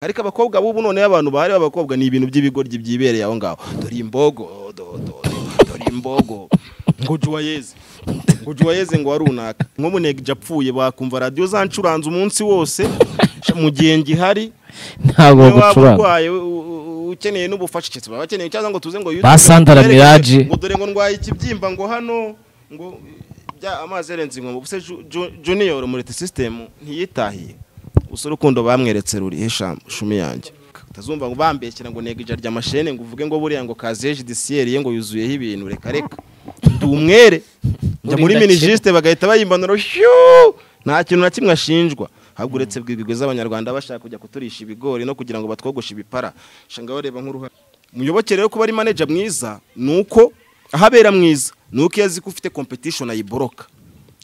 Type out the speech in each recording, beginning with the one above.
ariko abakobwa b'ubu noneho abantu bahari b'abakobwa ni ibintu by'ibigoryi byibereye aho ngaho dore imbogo do- do- do- dore imbogo ngo juwayeze ngo juwayeze ngo warunaka nk'umunega apfuye bakumva radiyo zancuranze umunsi wose mu gihe ngihari ntabwo niba waba gucuranga urwaye u- u- ukeneye n'ubufasha cyitse baba bakeneye cyangwa ngo tuze ngo yuzuze Ba Sandra Mirage. ngo dore ngo ndwaye ikibyimba ngo hano ngo bya amazi yarenze inkombe ubuse Ju- Ju- junior murete system ntiyitahiye gusa urukundo bamweretse ruri hesha shumi yanjye utazumva ngo bambekera ngo nega ija ry'amashene ngo uvuge ngo buriya ngo kaziye judiciaire ye ngo yuzuyeho ibintu reka reka ndi umwere njya muri Urinda kimwe. minijisite bagahita bayimbanura shyu nta kintu na kimwe ashinjwa ahubwo uretse bw'ibigwi z'abanyarwanda bashaka kujya kuturisha ibigori no kugira ngo batwogoshe ibipara shanga bareba nk'uruhare muyoboke rero kuba ari manager mwiza ni uko ahabera mwiza ni uko iyo azi ko ufite competition ayiboroka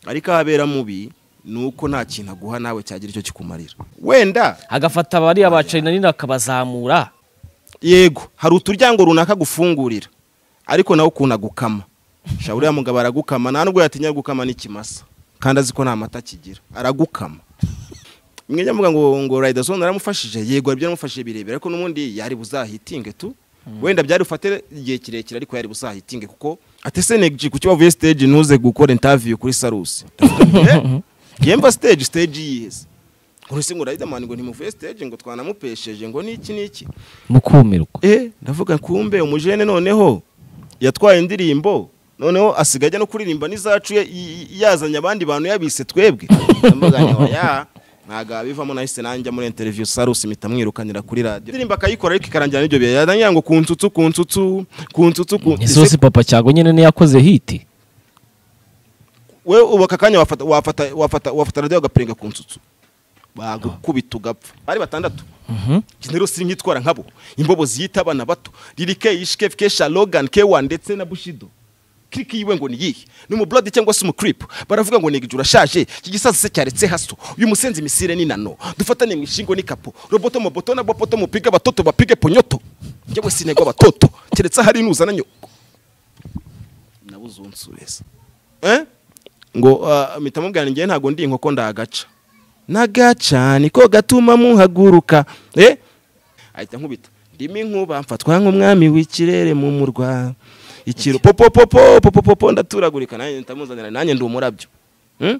ariko ahabera mubi ni uko nta kintu aguha nawe cyagira icyo kikumarira wenda agafata bariya bacari na nini akabazamura yego hari uturyango runaka agufungurira ariko nawe ukuntu agukama shaba uriya mugabo aragukama nta nubwo yatinya gukama n'ikimasa kandi azi ko nta mata kigira aragukama mwe njya mvuga ngo ngo rayidasoni aramufashije yego hari ibyo yaramufashije birebire ariko n'ubundi yari buzahitinge tu wenda byari bufate igihe kirekire ariko yari buzahitinge kuko ate senegi ku kibavuye stage ntuze gukora intaviyu kuri sarusi Eh, yemba stage stage yiheze ngo ese ngo rayidamani ngo ntimuvuye stage ngo twanamupesheje ngo niki niki mukumirwa eh ndavuga kumbe umujene noneho yatwaye indirimbo noneho asigaye ajya no kuririmba n'izacu ye- y- y- yazanye abandi bantu yabise twebwe ndavuga ngo ya ntago abivamo nahise nanjya muri interview sarusi mpita mwirukanira kuri radiyo indirimbo akayikora ariko ikarangira n'ibyo bihe yarangira ngo ku nsutsu ku nsutsu ku nsutsu ku Ese isosi papa cyago nyine niyo yakoze hiti we ubu aka kanya wafata wafata wafata wafata radiyo agapenga ku nsutsu bagukubita ugapfa bari batandatu Njye rero siri nkitwara nkabo imbobo ziyita abana bato ririke ishike kesha logan kewa ndetse na bushido kiriki yiwe ngo niyihe ni umublodi cyangwa se umucrip baravuga ngo negije urashaje iki gisazi se cyaretse haso uyu musenzi misire ni nano dufatane mu ishingo n'ikapo roboto moboto na bopoto mupige abatoto bapige ponyoto njyewe sinegwa abatoto keretse hari nuzana nyoko nabuze unsubiza eh? ngo ah, mpita mubwira njyewe ntabwo ndi inkoko ndagaca nagaca niko gatuma muhaguruka eh? ahita nkubita ndimo inkuba mfatwa nk'umwami w'ikirere mu murwa ikiro popo popo popo popo ndaturagurika nanjye ndamuzanira nanjye ndi umurabyo hmm?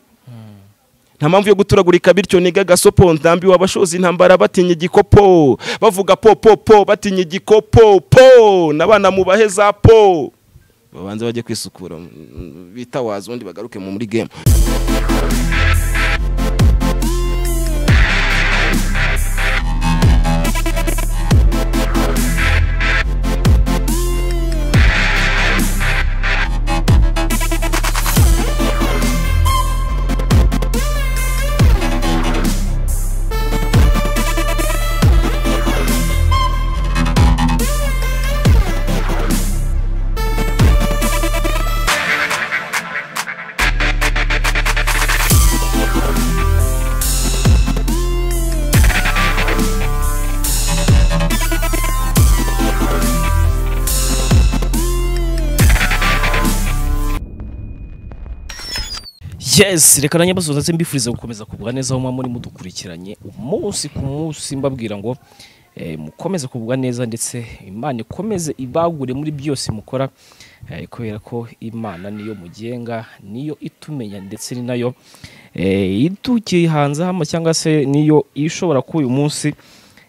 nta mpamvu yo guturagurika bityo niga gasopo ndambiwe abashozi intambara batinya igikopo bavuga po po po batinya igikopo po n'abana mubahe za po babanze bajye kwisukura mm, bitawaze ubundi bagaruke mu muri game yes reka nanjye mbasoza ndetse mbifuriza gukomeza kugubwa neza aho muba muri mudukurikiranye umunsi ku munsi mbabwira ngo eh, mukomeze kugubwa neza ndetse imana ikomeze ibagure muri byose mukora eh, kubera ko imana niyo mugenga niyo itumenya ndetse ni nayo eh, itukihanze hano cyangwa se niyo ishobora kuba uyu munsi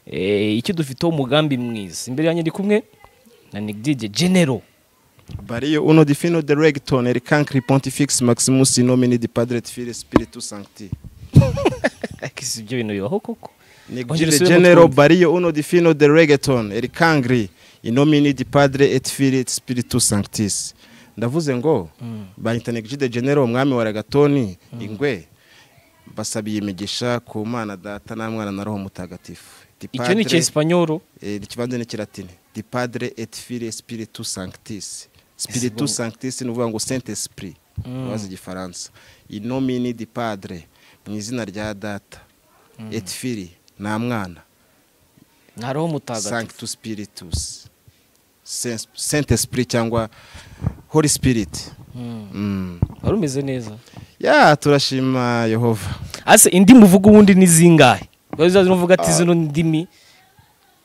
eh, icyo dufiteho umugambi mwiza imbere yanjye ndi kumwe na nigdide genero Bario uno di fino de regtone eri cancri pontifix maximus in nomine di padre et fili spiritus sancti. si ibyo bintu bibaho koko Ongera Negire usubiremo genero twumve. bario uno di fino de reggaeton eri cancri in nomine di padre et fili et spiritus sanctis. Ndavuze ngo bahita Negire genero umwami wa ragatoni ingwe basabiye imigisha ku mana data na mwana na roho mutagatifu. Di icyo ni Padre- icyesipanyoro Eh, ikibanza ni kiratini di padre et fili spiritus sanctis bon. spiritus sanctis ni ukuvuga ngo saint esprit bazi igifaransa inomini di padre mu izina rya data et fili nta mwana nta roho mutagatifu sanctus spiritus Saint- saint esprit cyangwa holy spirit Mm. wari umeze neza ya turashima yehova ase indi muvuga ubundi ni zingahe wari uzazi uvuga ati zino ndimi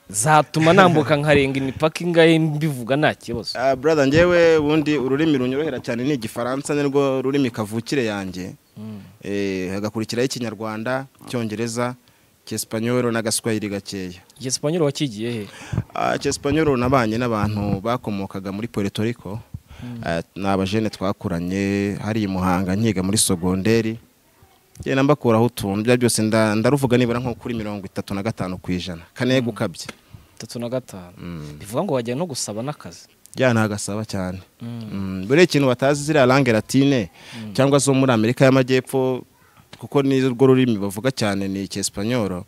zatuma nambuka nkarenga imipaka ingahe mbivuga nta kibazo Ah, brother njyewe ubundi ururimi runyorohera cyane ni igifaransa nirwo rurimi kavukire yanjye Eh, hagakurikiraho ikinyarwanda icyongereza cyesipanyoro n'agaswahili gakeya igisipanyoro wakigiye he Ah, cyesipanyoro nabanye n'abantu bakomokaga muri puerto rico Ah, ni abajene twakuranye hari i muhanga nkiga muri sogonderi ngenda mbakuraho utuntu ibyo byose nda- ndaruvuga nibura nko kuri mirongo itatu na gatanu ku ijana kane gukabye itatu na gatanu bivuga ngo wajya no gusaba n'akazi bya ntagasaba cyane Mm, buriya ikintu batazi ziriya langue latine cyangwa zo muri amerika y'amajyepfo kuko ni rwo rurimi bavuga cyane ni icyesipanyoro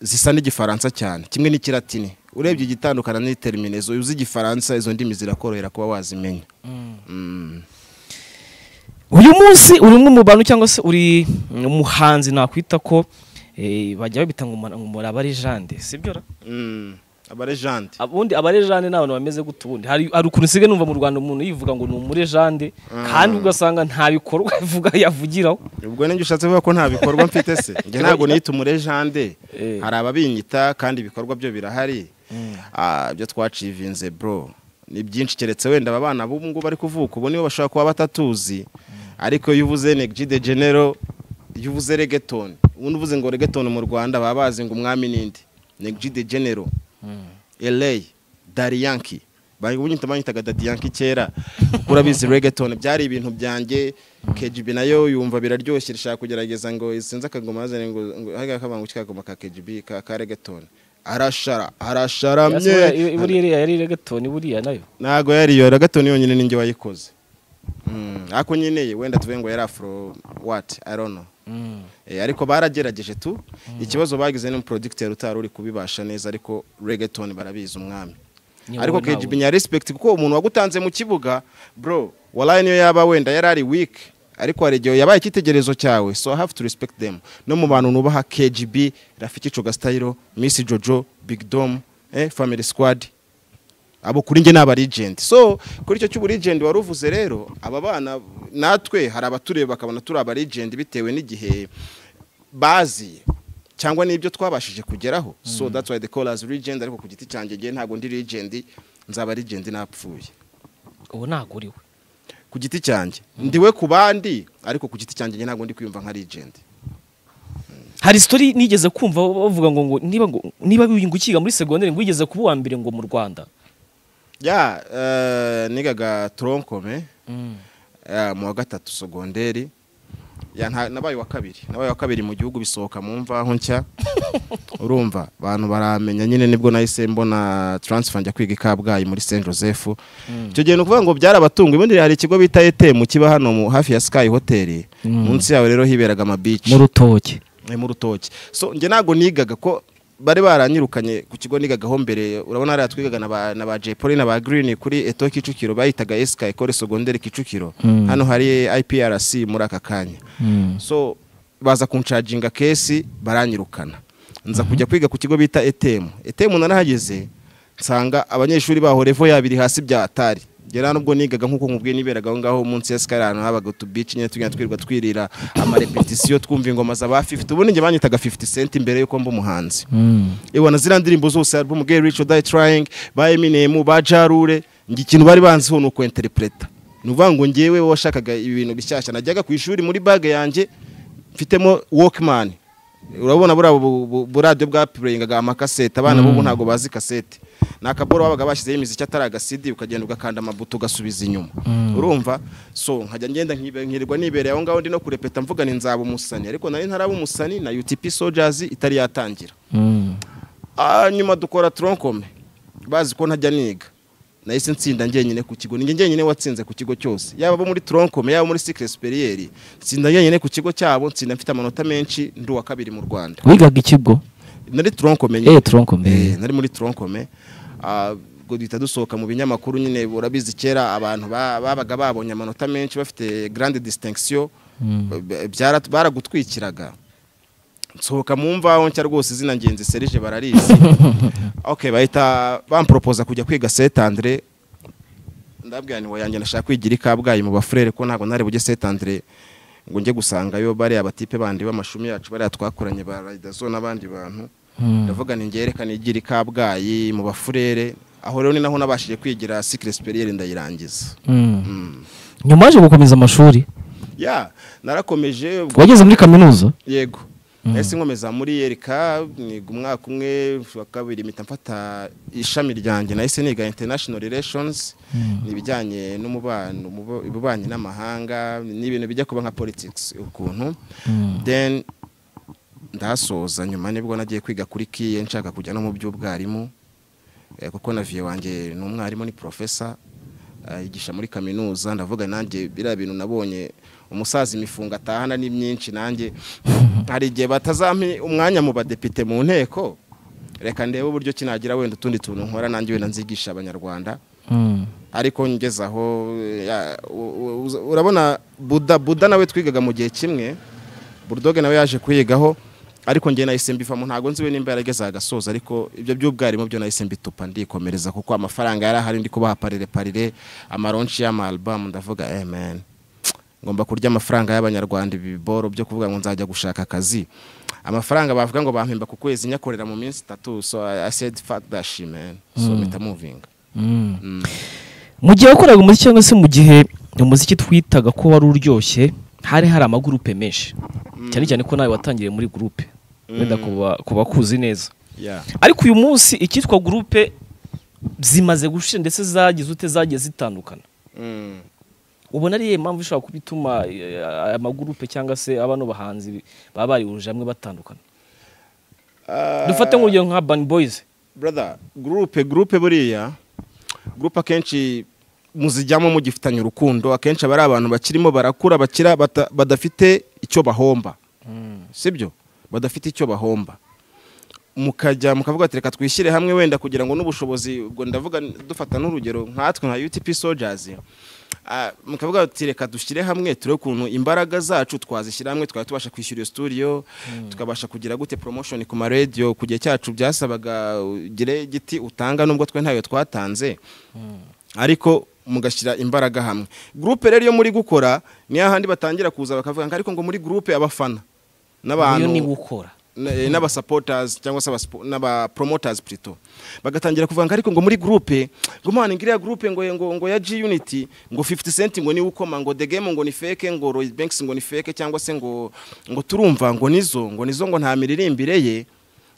zisa n'igifaransa cyane kimwe n'ikiratini urebye igitandukana n'iteriminezo uzi igifaransa izo ndimi zirakorohera kuba wazimenya Mm. uyu munsi uri umwe mu bantu cyangwa se uri umuhanzi nakwita ko eh, bajya babita ngo umura- ngo muri abarejande sibyo ra Mm. abarejandi ubundi abarejande ni abantu bameze gute ubundi hari hari ukuntu usigaye numva mu rwanda umuntu yivuga ngo ni umurejande kandi ugasanga nta bikorwa avuga yavugiraho ubwo ninjye ushatse kuvuga ko nta bikorwa mfite se njye ntabwo niyita umurejande Eh. hari ababinyita kandi ibikorwa byo birahari Ah, ibyo twacivinze bro ni byinshi keretse wenda aba bana b'ubu ngubu bari kuvuka ubu nibo bashobora kuba batatuzi ariko iyo uvuze negiji de genero iyo uvuze regetoni ubundi uvuze ngo regetoni mu rwanda baba bazi ngo umwami n'indi negiji de genero eleyi dariyanki banyita banyitaga dadiyanki kera kuko urabizi regetoni byari ibintu byanjye kejibi nayo yumva biraryoshye rishaka kugerageza ngo sinzi akagoma yazane ngo ngo hariya kabanguke kagoma ka kejibi ka ka regetoni arashara Yasubira- i- i- arasharamye buriya iriya yari regatoni buriya nayo ntago yari iyo regetoni yonyine ninjye wayikoze Mm, ariko nyine wenda tuvuge ngo yari afro wati arono Eh, ariko baragerageje tu ikibazo bagize n'umuproducteur utari uri kubibasha neza ariko regetoni barabizi umwami Niyo ariko wowe ntawe. KGB nya respect kuko umuntu wagutanze mu kibuga bro wallahi niyo yaba wenda yari ari weak ariko hari igihe yabaye icyitegererezo cyawe so I have to respect them no mu bantu nubaha KGB Rafiki Coga Style Miss Jojo Big Dom eh, Family Squad abo kuri njye ni abarigenti so kuri icyo cy'uburigenti wari uvuze rero aba bana natwe hari abatureba bakabona turi abarigenti bitewe n'igihe bazi cyangwa n'ibyo twabashije kugeraho so that's why they call us legend ariko ku giti cyanjye ngewe ntabwo ndi legend nzaba legend napfuye ubu ntabwo uriwe ku giti cyanjye ndiwe ku bandi ariko ku giti cyanjye ngewe ntabwo ndi kwiyumva nka legend hari sitori nigeze kumva bavuga ngo ngo niba ngo niba ukiga muri segonderi ngo wigeze kuba uwa mbere ngo mu rwanda ya eh, nigaga tronkome eh, mu wa gatatu sogonderi ya nta- nabaye wa kabiri nabaye wa kabiri mu gihugu bisohoka mu mvaho nshya urumva abantu baramenya nyine nibwo nahise mbona transfer njya kwiga i kabgayi muri saint joseph icyo gihe ni ukuvuga ngo byarabatunguye ubundi hari ikigo bita etemu kiba hano mu- hafi ya sky hotel munsi yaho rero hiberaga amabici rutoki ni mu rutoki so njye ntabwo nigaga ko bari baranyirukanye ku kigo nigagaho mbere urabona hariya twigaga na ba- na ba Jay Polly na ba Green kuri Eto Kicukiro bayitaga SK Ecole Secondaire Kicukiro hano hari IPRC muri aka kanya so baza kunshaginga kesi baranyirukana nza kujya kwiga ku kigo bita ETM ETM narahageze nsanga abanyeshuri baho revo yabiri hasi bya atari ngera nubwo nigaga nk'uko nkubwiye niberaga aho ngaho munsi ya sikari ahantu habaga utubici nyine tugenda twirirwa twirira amarepetisiyo twumva ingoma za ba 50 ubundi njye banyitaga 50 cent imbere y'uko mba umuhanzi yewe na ziriya ndirimbo zose album Get Rich or Die Trying ba Eminem ba Jarure njye ikintu bari banziho ni ukwenterpreta ni ukuvuga ngo njyewe washakaga ibintu bishyashya najyaga ku ishuri muri bage yanjye mfitemo Walkman urabona buriya bu- bu- buradiyo bwapureyingaga amakasete abana b'ubu ntabwo bazi kasete ni akaboro babaga bashyizeho imiziki atari agasidi ukagenda ugakanda amabuto ugasubiza inyuma urumva so nkajya ngenda nkibe- nkirirwa nibereye aho ngaho ndi no kurepeta mvuga ni nzaba umusani ariko nari ntaraba umusani na UTP Soldiers itari yatangira Ah, nyuma dukora tronkome bazi ko ntajya niga nahise nsinda njyenyine ku kigo ninjye njyenyine watsinze ku kigo cyose yaba abo muri tronkome yaba muri sikire superieri nsinda njyenyine ku kigo cyabo nsinda mfite amanota menshi ndi uwa kabiri mu rwanda wigaga ikigo nari tronkome nyine eee turonko Eh, nari muri tronkome Ah, ubwo duhita dusohoka mu binyamakuru nyine urabizi kera abantu ba- babaga babonye amanota menshi bafite grande distinction b- byara- baragutwikiraga nsohoka mu mvaho nshya rwose izina ngenzi serije bararizi okay bahita bamporopoza kujya kwiga Saint Andre ndabwira ni yanjye nashaka kwigira i Kabgayi mu bafurere ko ntabwo nari bujye Saint Andre ngo njye gusangayo bariya batipe bandi b'amashumi yacu bariya twakoranye ba Riderzo n'abandi bantu ndavuga ni ngerekane igira i kabgayi mu bafurere aho rero ni naho nabashije kwigira sikire siperiyeri ndayirangiza nyuma yaje gukomeza amashuri ya narakomeje ubwo- wageze muri kaminuza yego nahise nkomeza muri yerika niga umwaka umwe wa kabiri mpita mfata ishami ryanjye nahise niga international relations ni ibijyanye n'umubano umubo- ububanyi n'amahanga ni ibintu bijya kuba nka politics ukuntu then ndahasoza nyuma nibwo nagiye kwiga kuri kiye nshaka kujya no mu by'ubwarimu Eh, kuko na viye wanjye ni umwarimu ni profesa eh, yigisha muri kaminuza ndavuga nanjye biriya bintu nabonye umusaza imifungo atahana ni myinshi nanjye hari igihe batazampa umwanya mu badepite mu nteko reka ndebe uburyo kinagira wenda utundi tuntu nkora nanjye wenda nzigisha abanyarwanda ariko ngeze aho ya- u- u- uza- urabona buda buda nawe twigaga mu gihe kimwe burudoge nawe yaje kuyigaho ariko njye nahise mbivamo ntabwo nzi we nimba yarageze agasoza ariko ibyo by'ubwarimu byo nahise mbitupa ndikomereza kuko amafaranga yari ahari ndi kubaha parire parire amaronshi y'amaalbum ndavuga amen ngomba kurya amafaranga y'abanyarwanda ibiboro byo kuvuga ngo nzajya gushaka akazi amafaranga bavuga ngo bampemba ku kwezi nyakorera mu minsi itatu so i I said fuck that shit man so mpita moving mu gihe wakoraga umuziki cyangwa se mu gihe umuziki twitaga ko wari uryoshye hari hari amagurupe menshi cyane cyane ko nawe watangiriye muri gurupe wenda kuba- kuba kuzi neza yeah ariko uyu munsi icyitwa gurupe zimaze gushira ndetse zagize ute zagiye zitandukana mm. ubona ari iyihe mpamvu ishobora kuba ituma eh, aya magurupe cyangwa se abano bahanzi baba barihurije hamwe batandukana Ah, dufate nk'urugero nka bani boyizi brother groupe groupe buriya groupe akenshi muzijyamo mugifitanye urukundo akenshi aba ari abantu bakirimo barakura bakira bata- badafite icyo bahomba sibyo badafite icyo bahomba mukajya mukavuga ati reka twishyire hamwe wenda kugira ngo n'ubushobozi ubwo ndavuga dufata n'urugero nkatwe nka UTP Soldiers ah, mukavuga ati reka dushyire hamwe turebe ukuntu imbaraga zacu twazishyira hamwe tukaba tubasha kwishyura iyo studio tukabasha kugira gute promotion ku ma radio ku gihe cyacu byasabaga ugire igiti utanga nubwo twe ntayo twatanze ariko mugashyira imbaraga hamwe groupe rero iyo muri gukora niyo ahandi batangira kuza bakavuga ngo ariko ngo muri groupe abafana iyo n'abantu niba ukora na- eh, n'abasupporters cyangwa se abaspo- n'abapromoters plutôt bagatangira kuvuga ngo ariko ngo muri groupe ngo mpana ngiriya groupe ngo ngo ngo ya G Unity ngo 50 cent ngo ni ukoma ngo the game ngo ni fake ngo Roy Banks ngo ni fake cyangwa se ngo ngo turumva ngo nizo ngo nizo ngo nta miririmbire ye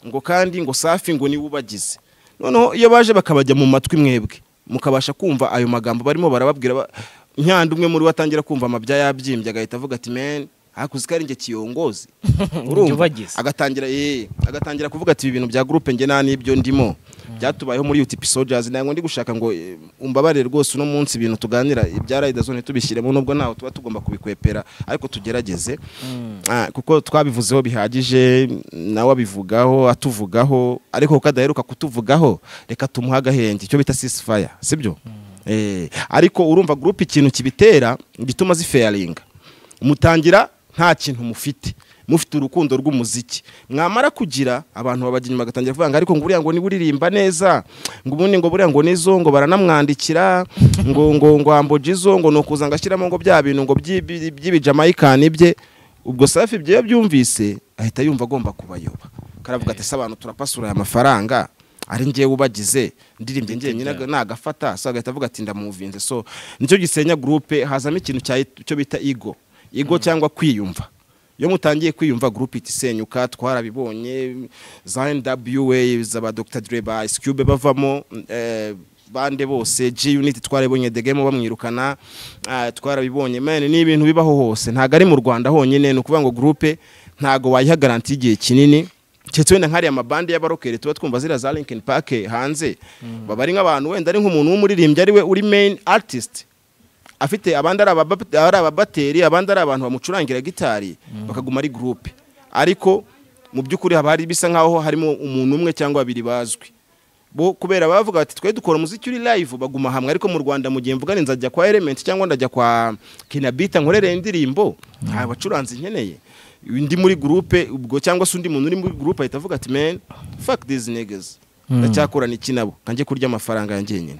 ngo kandi ngo safi ngo ni ubagize noneho iyo baje bakabajya mu matwi mwebwe mukabasha kumva ayo magambo barimo barababwira ba- nyanda umwe muri watangira kumva amabya yabyimbye agahita avuga ati men hakuzi ko ari njye kiyongozi ubagize. agatangira eh, agatangira kuvuga ati ibi bintu bya groupe njye nta n'ibyo ndimo byatubayeho muri UTP Soldiers ntabwo ndi gushaka ngo eh, umbabarire rwose uno munsi ibintu tuganira ibya Rider Zone tubishyiremo nubwo ntaho tuba tugomba kubikwepera ariko tugerageze Ah, kuko twabivuzeho bihagije nawe abivugaho atuvugaho ariko kuko adaheruka kutuvugaho reka tumuhe agahenge icyo bita ceasefire sibyo Eh, ariko urumva groupe ikintu kibitera gituma zifaringa mutangira nta kintu mufite mufite urukundo rw'umuziki mwamara kugira abantu babajya inyuma bagatangira kuvuga ngo ariko ngo buriya ngo niwe uririmba neza ngo ubundi ngo buriya ngo nizo ngo baranamwandikira ngo ngo ngo ambojizo ngo ni ukuza ngo ashyiramo ngo bya bintu ngo by'ibi- by'ibijamayikani bye ubwo safi ibyo iyo abyumvise ahita yumva agomba kubayoba karavuga ati se abantu turapasura aya mafaranga ari njyewe ubagize ndirimbe njyenyine nagafata so agahita avuga ati ndamuvinze so nicyo gisenya groupe hazamo ikintu cya cyo bita ego ego cyangwa kwiyumva iyo mutangiye kwiyumva groupe itisenyuka twarabibonye za NWA zaba Dr Dre ba Ice Cube bavamo eh, bande bose G Unit twarabibonye The Game bamwirukana ah, twarabibonye man ni ibintu bibaho hose ntago ari mu Rwanda honyine ni ukuvuga ngo groupe ntago wayiha garanti y'igihe kinini keretse wenda nkariya amabande y'abarokeri tuba twumva ziriya za Linkin Park hanze baba ari nk'abantu wenda ari nk'umuntu w'umuririmbyi ari we uri main artist afite abandi ari ababa- ari ababateri abandi ari abantu bamucurangira gitari bakaguma ari groupe ariko mu by'ukuri haba hari bisa nk'aho harimo umuntu umwe cyangwa babiri bazwi bo kubera bavuga bati twe dukora umuziki uri live baguma hamwe ariko mu Rwanda mu gihe mvuga ni nzajya kwa Element cyangwa ndajya kwa Kinabita nkorere indirimbo nta bacuranzi nkeneye ndi muri groupe ubwo cyangwa se undi muntu uri muri groupe ahita avuga ati man fuck these niggas ndacyakorana iki nabo kanjye kurya amafaranga yanjye nyine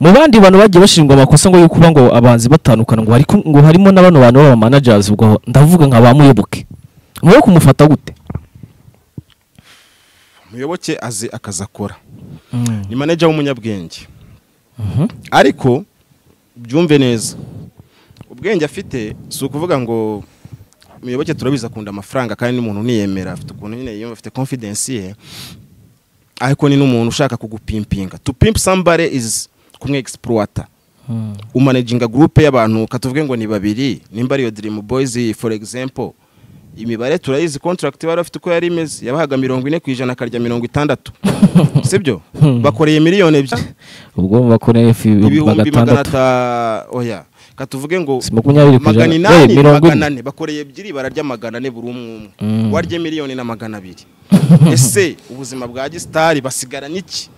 mu bandi bantu bagiye bashinjwa amakosa ngo yo kuba ngo abanzi batandukana ngo hariko- ngo harimo na bano bantu b'aba managers ubwo ndavuga nka ba muyoboke muyoboke kumufata gute muyoboke azi akazi akora ni manager w'umunyabwenge ariko byumve neza ubwenge afite si ukuvuga ngo muyoboke turabizi akunda amafaranga kandi n'umuntu uniyemera afite ukuntu nyine yiyumva afite confidence ye ariko ni n'umuntu ushaka kugupimpinga to pimp somebody is kumwe exploiter umanaginga group y'abantu katuvuge ngo ni babiri nimba ariyo dream boys for example imibare turayizi contract bari bafite uko yari imeze yabahaga mirongo ine ku ijana akarya mirongo itandatu sibyo bakoreye miliyoni ebyiri ubwo bakoreye ifi ibihumbi magana bagatandatu ata oya katuvuge ngo Si makumyabiri ku magana ijana. inani Eh, mirongo ine. magana ane bakoreye ebyiri bararya magana ane buri umwe umwe warya miliyoni na magana abiri ese ubuzima bwa gisitari basigara n'iki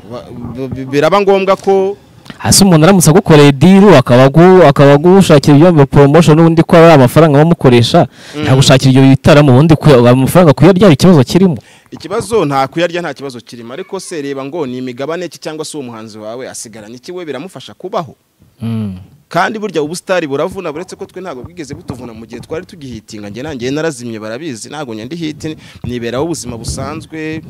Ba- b- b- biraba ngombwa ko hasi umuntu aramutse agukoreye diru akaba agu- akaba agushakira ibyo bita promotion n'ubundi ko ari amafaranga bamukoresha ntagushakira ibyo bitaramo ubundi kuya- amafaranga kuyaryara ikibazo kirimo ikibazo nta kuyarya nta kibazo kirimo ariko se reba ngo ni imigabane ki cyangwa se uwo muhanzi wawe asigara n'iki we biramufasha kubaho kandi burya ubusitari buravuna buretse ko twe ntabwo bwigeze butuvuna mu gihe twari tugihitinga njye nanjye narazimye barabizi ntabwo njya ndi hiti niberaho ubuzima busanzwe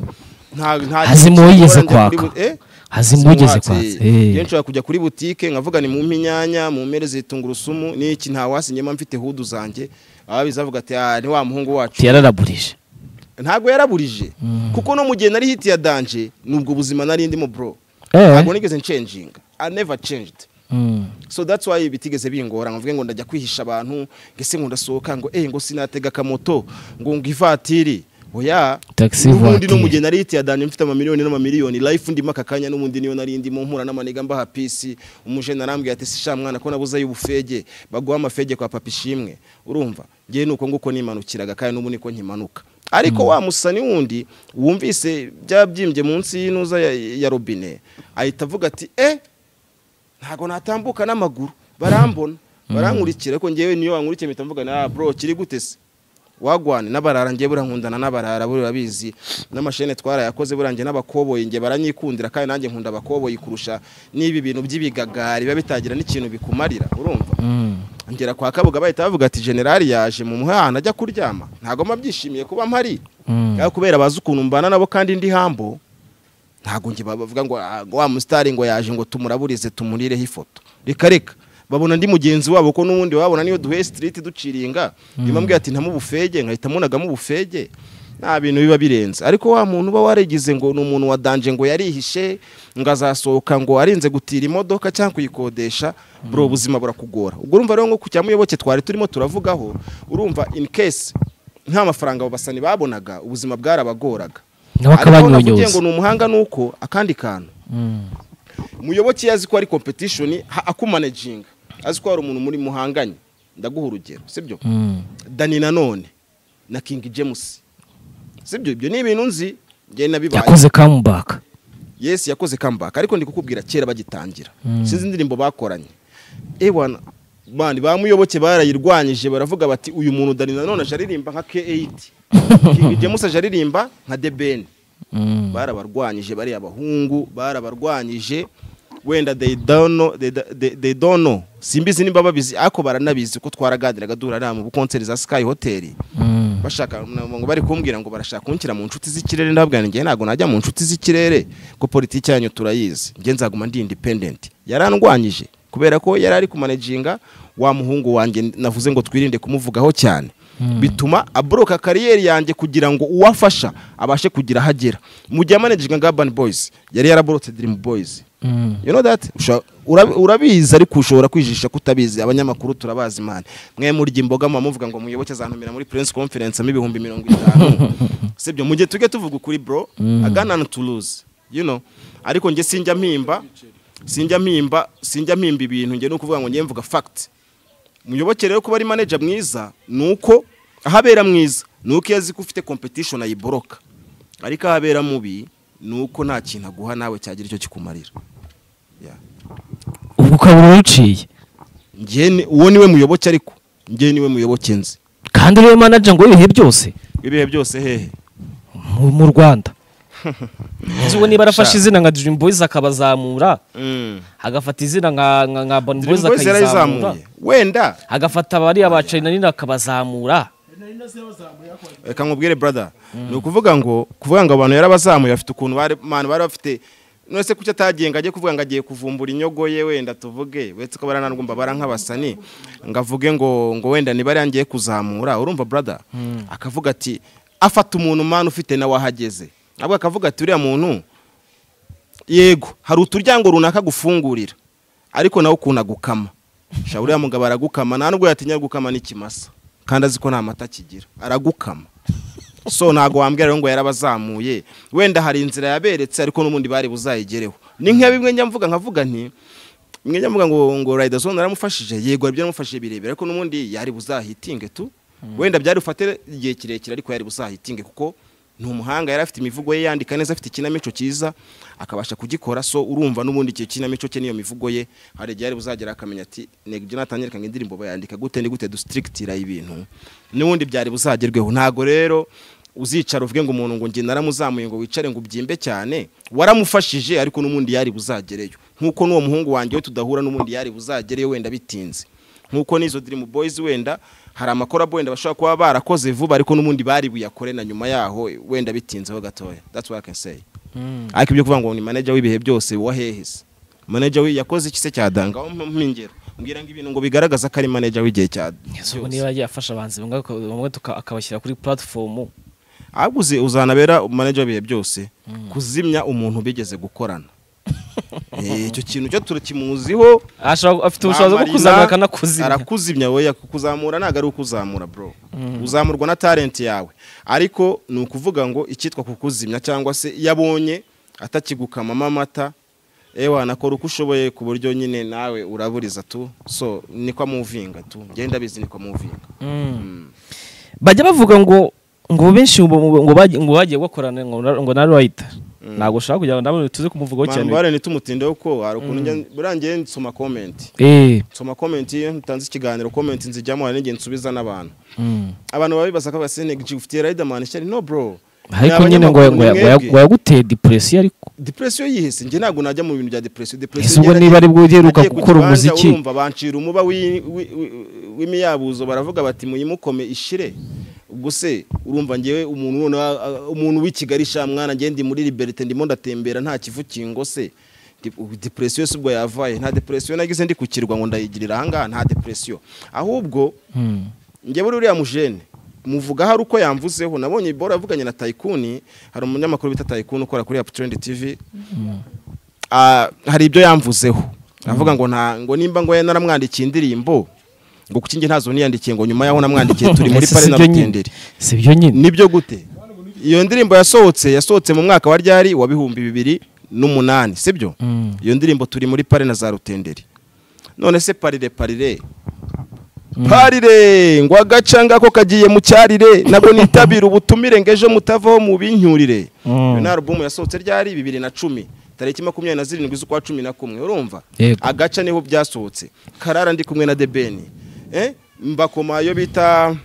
nta nta Hazima uwo yigeze njya kuri kwaka. bu- eh? Hazima uwo yigeze Simwatsi. kwaka, eh. Njye nshobora kujya kuri butike nkavuga ni mu inyanya mu mpere zitungurusumu n'iki nta wasinyemo mfite hudu zanjye ababizi bavuga ati "Ah, ni wa muhungu wacu yararaburije ntabwo yaraburije kuko no mu gihe nari hiti ya danje nubwo ubuzima nari ndimo bro Eh. ntabwo nigeze ncenjinga i never changed so that's why bitigeze bingora nkavuga ngo ndajya kwihisha abantu ngese ngo ndasohoka ngo eh ngo sinatega akamoto ngo ngo ivatiri oya Taxi n'ubundi no voiture. mu gihe nari hiti ya danje mfite amamiliyoni n'amamiliyoni life ndimo aka kanya n'ubundi niyo nari ndimo mpura n'amaniga mbaha pisi umujene arambwira ati sha mwana ko nabuze y'ubufege baguha amafege kwa papa ishimwe urumva ngewe nuko nguko nimanukiraga kandi n'ubu niko nkimanuka ariko wa musani wundi wumvise byabyimbye munsi y'inuza ya, ya robine ahita avuga ati eh ntabwo natambuka n'amaguru barambona barankurikira ariko ngewe niyo bankurikiye mpita mvuga na bro kiri gute se wagwane n'abarara ngewe buriya nkundana n'abarara buriya bizi n'amashene twarayakoze buriya njye n'abakoboyi njye baranyikundira kandi nanjye nkunda abakoboyi kurusha n'ibi bintu by'ibigagari biba bitagira n'ikintu bikumarira urumva ngera kwa kabuga bahita bavuga ati generali yaje mu muhanda ajya kuryama ntabwo mba byishimiye kuba mpari Ariko kubera bazi ukuntu mbana nabo kandi ndi hambo ntabwo njye bavuga ngo "Ah, ngo wa musitari ngo yaje ngo tumuraburize tumurireho ifoto reka reka babona ndi mugenzi wabo ko n'ubundi babona niyo duhe sitiriti duciringa nyuma mbwira ati ntamubufege nkahita munagamo ubufege nta bintu biba birenze ariko wa muntu uba warigize ngo ni umuntu wa danje ngo yarihishe ngo azasohoka ngo arinze gutira imodoka cyangwa kuyikodesha bro ubuzima burakugora ubwo urumva rero nko ku cyamuyoboke twari turimo turavugaho urumva in case nta mafaranga abo basani babonaga ubuzima bwarabagoraga Nabo Ariko navugiye akabanyonyoza. ngo ni umuhanga ni uko akandi kantu muyoboke yazi ko ari competition ha- akumanajinga azi ko hari umuntu muri muhanganye ndaguha urugero sibyo dani nanone na king james sibyo ibyo ni ibintu nzi njye nabibaye yakoze comeback yesu yakoze comeback ariko ndi kukubwira kera bagitangira sinzi indirimbo bakoranye ewana bandi bamuyoboke barayirwanyije baravuga bati uyu muntu dani nanone aje aririmba nka k8 king james aje aririmba nka the ben barabarwanyije bariya bahungu barabarwanyije wenda they don't know, they, they, they don't know. simbizi nimba babizi ariko baranabizi ko twaraganiraga duhura mu konseri za sky hotel bashaka ngo bari kumbwira ngo barashaka kunshyira mu nshuti z'ikirere ndababwira ngewe ntabwo najya mu nshuti z'ikirere ko politiki yanyu turayizi ngewe nzaguma ndi independent yarandwanyije kubera ko yari ari kumanajinga wa muhungu wanjye navuze ngo twirinde kumuvugaho cyane bituma aboroka kariyeri yanjye kugira ngo uwafasha abashe kugira aho agera mu gihe amanajinga nka urban boys yari yaraborotse dream boys you know that Usha- ura- urabizi ariko ushobora kwijijisha kutabizi abanyamakuru turabazi mani mwe murya imboga muba muvuga ngo muyoboke azantumira muri press conference mo ibihumbi mirongo itanu sibyo mu gihe tujye tuvuga ukuri bro agana to lose you know ariko njye sinjya mpimba sinjya mpimba sinjya mpimba ibintu njye ni ukuvuga ngo njye mvuga fact muyoboke rero kuba ari manager mwiza ni uko aho abera mwiza ni uko iyo azi ko ufite competition ayiboroka ariko aho abera mubi ni uko nta kintu aguha nawe cyagira icyo kikumarira Yeah. ubwo ukaba uruciye Njye ni- uwo niwe muyoboke ariko njye niwe muyoboke nzi kandi uriwe manager ngo ibihe byose ibihe byose hehe mu- mu rwanda Nzi uwo niba arafashe izina nka Dream Boys akabazamura Mm. agafata izina nka nka nka Urban Dream Boys Boys akayizamura yarayizamuye wenda agafata bariya ba Charly na Nina akabazamura reka nkubwire brother ni ukuvuga ngo kuvuga ngo abantu yarabazamuye bafite ukuntu bari abantu bari bafite none se kuki atagenga ajye kuvuga ngo agiye kuvumbura inyogo ye wenda tuvuge uretse ko baranarwumva bara nk'abasani ngo avuge ngo ngo wenda niba ari ngiye kuzamura urumva brother akavuga ati afata umuntu mwana ufite nawe ahageze ahubwo akavuga ati uriya muntu yego hari uturyango runaka gufungurira ariko nawe ukuntu agukama sha uriya mugabo aragukama nta nubwo yatinya gukama n'ikimasa kandi azi ko nta mata kigira aragukama so ntabwo wambwira rero ngo yarabazamuye wenda hari inzira yaberetse ariko n'ubundi bari buzayigereho ni nka bimwe njya mvuga nkavuga nti bimwe njya mvuga ngo ngo rayidazone aramufashije yego ibyo aramufashije birebera ariko n'ubundi yari buzahitinge tu wenda byari bufate igihe kirekire ariko yari buzahitinge kuko ni umuhanga yari afite imivugo ye yandika neza afite ikinamico cyiza akabasha kugikora so urumva n'ubundi icyo kinamico cye n'iyo mivugo ye hari igihe yari buzagera akamenya ati nego ibyo natangirikanye indirimbo bayandika gute ni gute dusitirikitira ibintu n'ubundi byari buzagerweho ntabwo rero uzicara uvuge ngo umuntu ngo njye naramuzamuye ngo wicare ngo ubyimbe cyane waramufashije ariko n'ubundi yari buzagereyo nk'uko n'uwo muhungu wanjye we tudahura n'ubundi yari buzagereyo wenda bitinze nk'uko n'izo dirimu boyizi wenda hari amakorabo wenda bashobora kuba barakoze vuba ariko n'ubundi bari buyakore na nyuma yaho wenda bitinzeho gatoya that's what I can say ariko ibyo kuvuga ngo ni manager w'ibihe byose wa hehe se manager we yakoze iki se cyadanga aho mpingero mbwira ngo ibintu ngo bigaragaza ko ari manager w'igihe cya ubu niba yagiye afasha abahanzi bamwe aka- bamwe tuka- akabashyira kuri platform ahubwo uzi- uzanabera manager w'ibihe byose kuzimya umuntu bigeze gukorana Eh, icyo kintu cyo turakimuziho Ashobora- afite ubushobozi bwo Bamarina kuzamura akanakuzimya arakuzimya we kuzamura ntabwo ari ukuzamura bro uzamurwa na talent yawe ariko ni ukuvuga ngo icyitwa kukuzimya cyangwa se iyo abonye atakigukamamo amata ewa nakora uko ushoboye ku buryo nyine nawe uraburiza tu so niko amuvinga tu genda bizi niko amuvinga bajya bavuga ngo ngo benshi ngo ngo bagiye ngo bagiye bakorana ngo na- ngo na Rider ntabwo ushaka kugira ngo nabo tuze kumuvugaho abantu cyane bare ntitumutindeho ko hari ukuntu njya burangiye nsoma comment eh nsoma comment iyo ntanze ikiganiro comment nzijyamo hari n'igihe nsubiza n'abantu abantu baba bibaza ko basenegiji ufitiye riderman ishyari no bro ariko nyine ngo ngo ngo yaguteye depression ariko depresiyo yihese njye ntabwo najya mu bintu bya depresiyo ese ubwo niba aribwo uheruka gukora umuziki urumva bancira umuba w'i- w'i- w'i- w'imiyabuzo baravuga bati muyimukome ishire ubwo se urumva ngewe umuntu noneho, ah, umuntu w'i kigali sha mwana ngewe ndi muri liberite ndimo ndatembera nta kivukingo se Di- ubu depresiyo si ubwo yavaye nta depresiyo nagize ndi ku kirwa ngo ndayigirira ahangaha nta depresiyo ahubwo njye buri uriya mujene muvuga hari uko yamvuzeho nabonye bora yavuganye na tayikuni hari umunyamakuru bita tayikuni ukora kuri aputurendi tivi Ah, hari ibyo yamvuzeho avuga ngo nta ngo nimba ngo naramwandikiye indirimbo ngo kuki njye ntazo niyandikiye ngo nyuma yaho namwandikiye turi muri Ese pare si na byo nyine? rutenderi si byo nyine nibyo gute iyo ndirimbo yasohotse yasohotse mu mwaka wa ryari wa bihumbi bibiri n'umunani sibyo iyo ndirimbo turi muri pare na za rutenderi none se parire parire parire ngo agaca ngako kagiye mu cyarire nabwo nitabira ubutumire ngo ejo mutavaho mu binyurire iyo ni alubumu yasohotse ryari bibiri na cumi tariki makumyabiri na zirindwi z'ukwa cumi na kumwe urumva Yego. agaca niho byasohotse karara ndi kumwe na debeni Eh, mbakoma iyo bita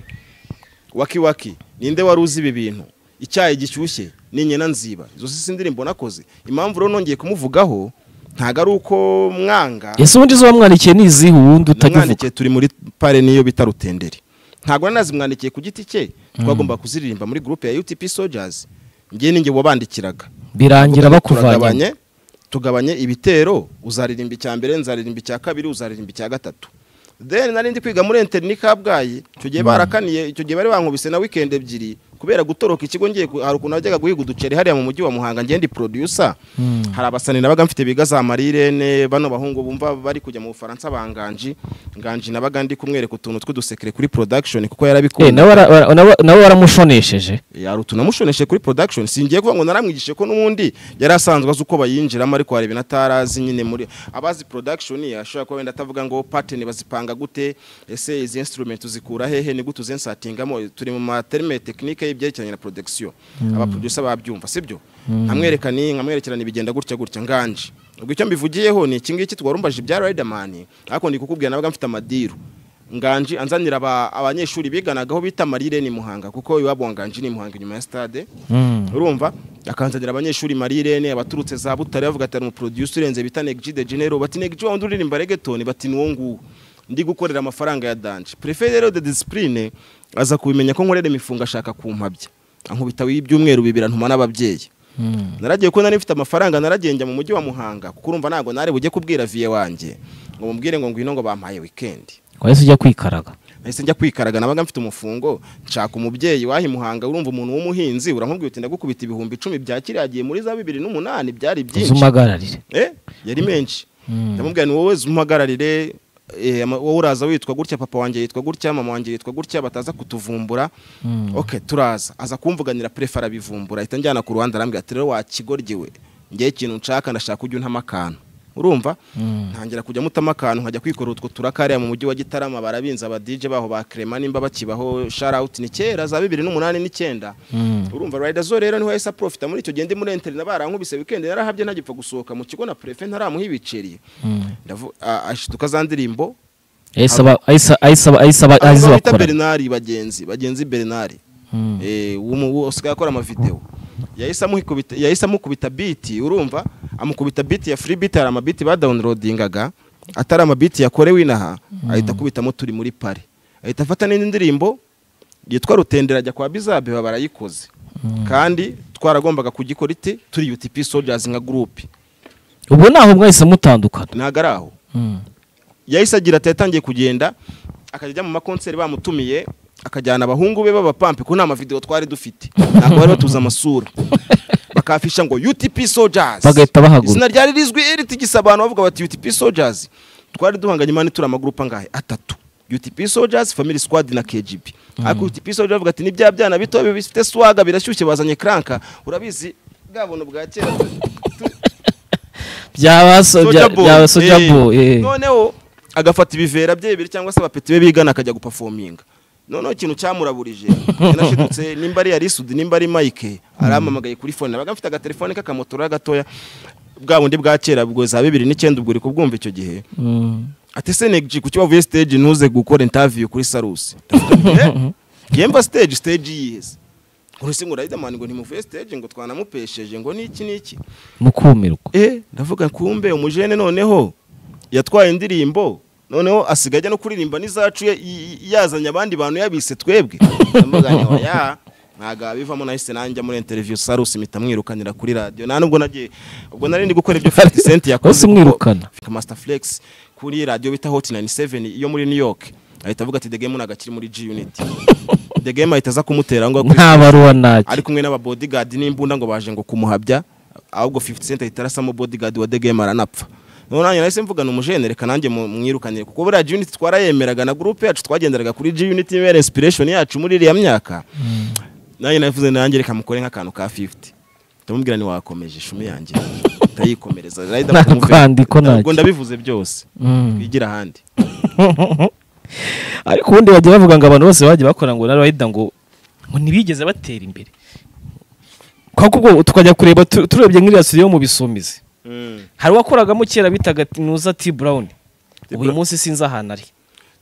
waki waki ninde wari uzi ibi bintu icyayi gishyushye n'inyana nziba izo si indirimbo nakoze impamvu rero nongeye kumuvugaho ntabwo ari uko mwanga ese ubundi zo wamwandikiye ni izihe ubundi utakivuga namwandikiye turi muri pare niyo bita rutenderi ntabwo nari nazimwandikiye ku giti cye twagomba kuziririmba muri gurupe ya UTP Soldiers ngiye ninjye wabandikiraga birangira bakuvanye tugabanye tugabanye ibitero uzaririmba icya mbere nzaririmba icya kabiri uzaririmba icya gatatu then nari ndi kwiga muri enteri ni kabgayi icyo gihe barakaniye icyo gihe bari bankubise na weekend ebyiri kubera gutoroka ikigo ngiye ku- hari ukuntu najyaga guhiga uduceri hariya mu mujyi wa muhanga ngende producer hari abasani nabaga mfite biga za marirene bano bahungu bumva bari kujya mu bufaransa banganji nganji nabaga ndi kumwereka utuntu tw'udusekere kuri production kuko eh yarabikunda nawe ara- ara- nawe- nawe waramushonesheje hari utunamushoneshe kuri production singiye kuvuga ngo naramwigishe ko n'ubundi yari asanzwe azi uko bayinjiramo ariko hari ibintu atarazi nyine muri abazi production ashobora kuba wenda atavuga ngo pattern bazipanga gute ese izi instrument uzikura hehe ni gute uzensatingamo turi mu materme technique y'ibyerekeranye na production abaproducer babyumva sibyo nkamwereka ni nkamwerekerana ibigenda gutya gutya nganje ubwo icyo mbivugiyeho ni iki ngiki twarumbaje ibya Riderman ariko ndi kukubwira nabaga mfite amadiru nganji anzanira aba- abanyeshuri biganagaho bita marire ni muhanga kuko iwabo wa nganji ni muhanga inyuma ya stade urumva akanzanira abanyeshuri marirene abaturutse za butare bavuga ati hari umuproducer urenze bita negji de genero bati negji wa wundi uririmba reggaeton bati ni uwo nguwo ndi gukorera amafaranga ya danje prefe rero de disipurine aza kubimenya ko nkorera imifungo ashaka kumpabya ankubita ibyumweru bibiri antuma n'ababyeyi naragiye ko nari mfite amafaranga naragiye njya mu mujyi wa muhanga kuko urumva ntabwo nari bujye kubwira viye wanjye ngo mubwire ngo ngwino ngo bampaye wikendi wahise ujya kwikaraga nahise njya kwikaraga nabaga mfite umufungo nshaka umubyeyi wahi muhanga urumva umuntu w'umuhinzi uramubwira uti ndagukubita ibihumbi icumi bya kiriya gihe muri za bibiri n'umunani byari byinshi uzumagararire Eh, yari menshi ndamubwira ni wowe zumuhagararire eh, ama- wowe uraza witwa gutya papa wanjye yitwa gutya mama wanjye yitwa gutya bataza kutuvumbura ok turaza aza kumvuganira prefe arabivumbura ahita njyana ku ruhande arambwira ati rero wakigoryewe ngewe ikintu nshaka ndashaka ujya untama akantu urumva ntangira kujya mutama akantu nkajya kwikora utwo turakariya mu mujyi wa gitarama barabinza abadije baho ba kerema nimba bakibaho sharawuti ni kera za bibiri n'umunani n'icyenda urumva rayida zo rero niho yahise aprofita muri icyo gihe ndi muri interina barankubise wikendi narahabye ntagipfa gusohoka mu kigo na prefe ntaramuha ibiceri Ndavu- a- ashiduka za ndirimbo ahise aba ahise ahise aba ahise aba ahise Abantu bita bakora bernari bagenzi bagenzi bernari Mm. Eh, w'umu- w'u- usigaye akora amavidewo yahise amukubita yahise amukubita biti urumva amukubita biti ya free beat hari amabiti badawunirodingaga atari amabiti yakorewe inaha ahita akubitamo turi muri pari ahita afata n'indi ndirimbo yitwa rutendera ajya kwa bizabeba barayikoze kandi twaragombaga kugikora ite turi UTP soldiers nka group ubu ni aho mwahise mutandukana ntago ari aho Mm. yahise agira ati yatangiye kugenda akajya ajya mu makonseri bamutumiye akajyana abahungu be b'abapampe ko nta mavidewo twari dufite ntabwo bari batuzi amasura bakafisha ngo UTP Soldiers Bagahita bahaguruka. izina ryari rizwi ritigisa abantu bavuga bati UTP Soldiers twari duhanganye imana turi amagurupa angahe atatu UTP Soldiers Family Squad na KGB ariko UTP Soldiers bavuga ati ni bya byana bito bifite swaga birashyushye bazanye cranka urabizi bwa buntu bwa kera byaba so- Soulja bya- Boy. byaba soja Eh, boy eh. noneho agafata ibivera bye bibiri cyangwa se abapeti be bigana akajya gupafominga noneho ikintu cyamuraburije yanashidutse nimba ari arisudi nimba ari mike arampamagaye kuri fone nabaga mfite agatelefone k'akamotora gatoya bwa bundi bwa kera ubwo za bibiri n'icyenda ubwo uri kubwumva icyo gihe Mm. ati senegji ku kibavuye stage ntuze gukora interview kuri sarusi yemba stage stage yiheze urese ngo riderman ngo ntimuvuye stage ngo twanamupesheje ngo niki niki mukumirwa eh ndavuga kumbe umujene noneho yatwaye indirimbo noneho asigaye ajya no kuririmba n'izacu ye- y- y- yazanye abandi bantu yabise twebwe ndavuga nti oya ntabwo abivamo nahise nanjye muri interview sarusi mpita mwirukanira kuri radiyo nta nubwo nagiye ubwo nari ndi gukora ibyo 50 cent yakoze Wahise umwirukana. kuko master flex kuri radiyo bita hot 97 iyo muri new york ahita avuga ati the game ntabwo akiri muri g unit the game ahita aza kumutera ngo nta baruwa nake ari kumwe n'ababodyguard n'imbunda ngo baje ngo kumuhabya ahubwo 50 cent ahita arasamo bodyguard wa The Game aranapfa noneho nanjye nahise mvuga numujene reka nanjye mu- mwirukanire kuko buriya G-Unit twarayemeraga na group yacu twagenderaga kuri G-Unit ibera inspiration yacu muri iriya myaka nanjye navuze nanjye reka mukore nk'akantu ka 50 ndamubwira ni wakomeje ishumi yanjye ndayikomereza Nta kwandiko nacyo. ubwo ndabivuze byose twigira ahandi ariko ubundi bagiye bavuga ngo abantu bose bagiye bakora ngo narayida ngo ngo ntibigeze batera imbere kuko ubwo tukajya kureba tu- turebye nk'iriya studio yo mu bisumizi hari uwakoragamo kera bitaga nuza T Brown ubu uyu Brown. munsi sinzi ahantu ari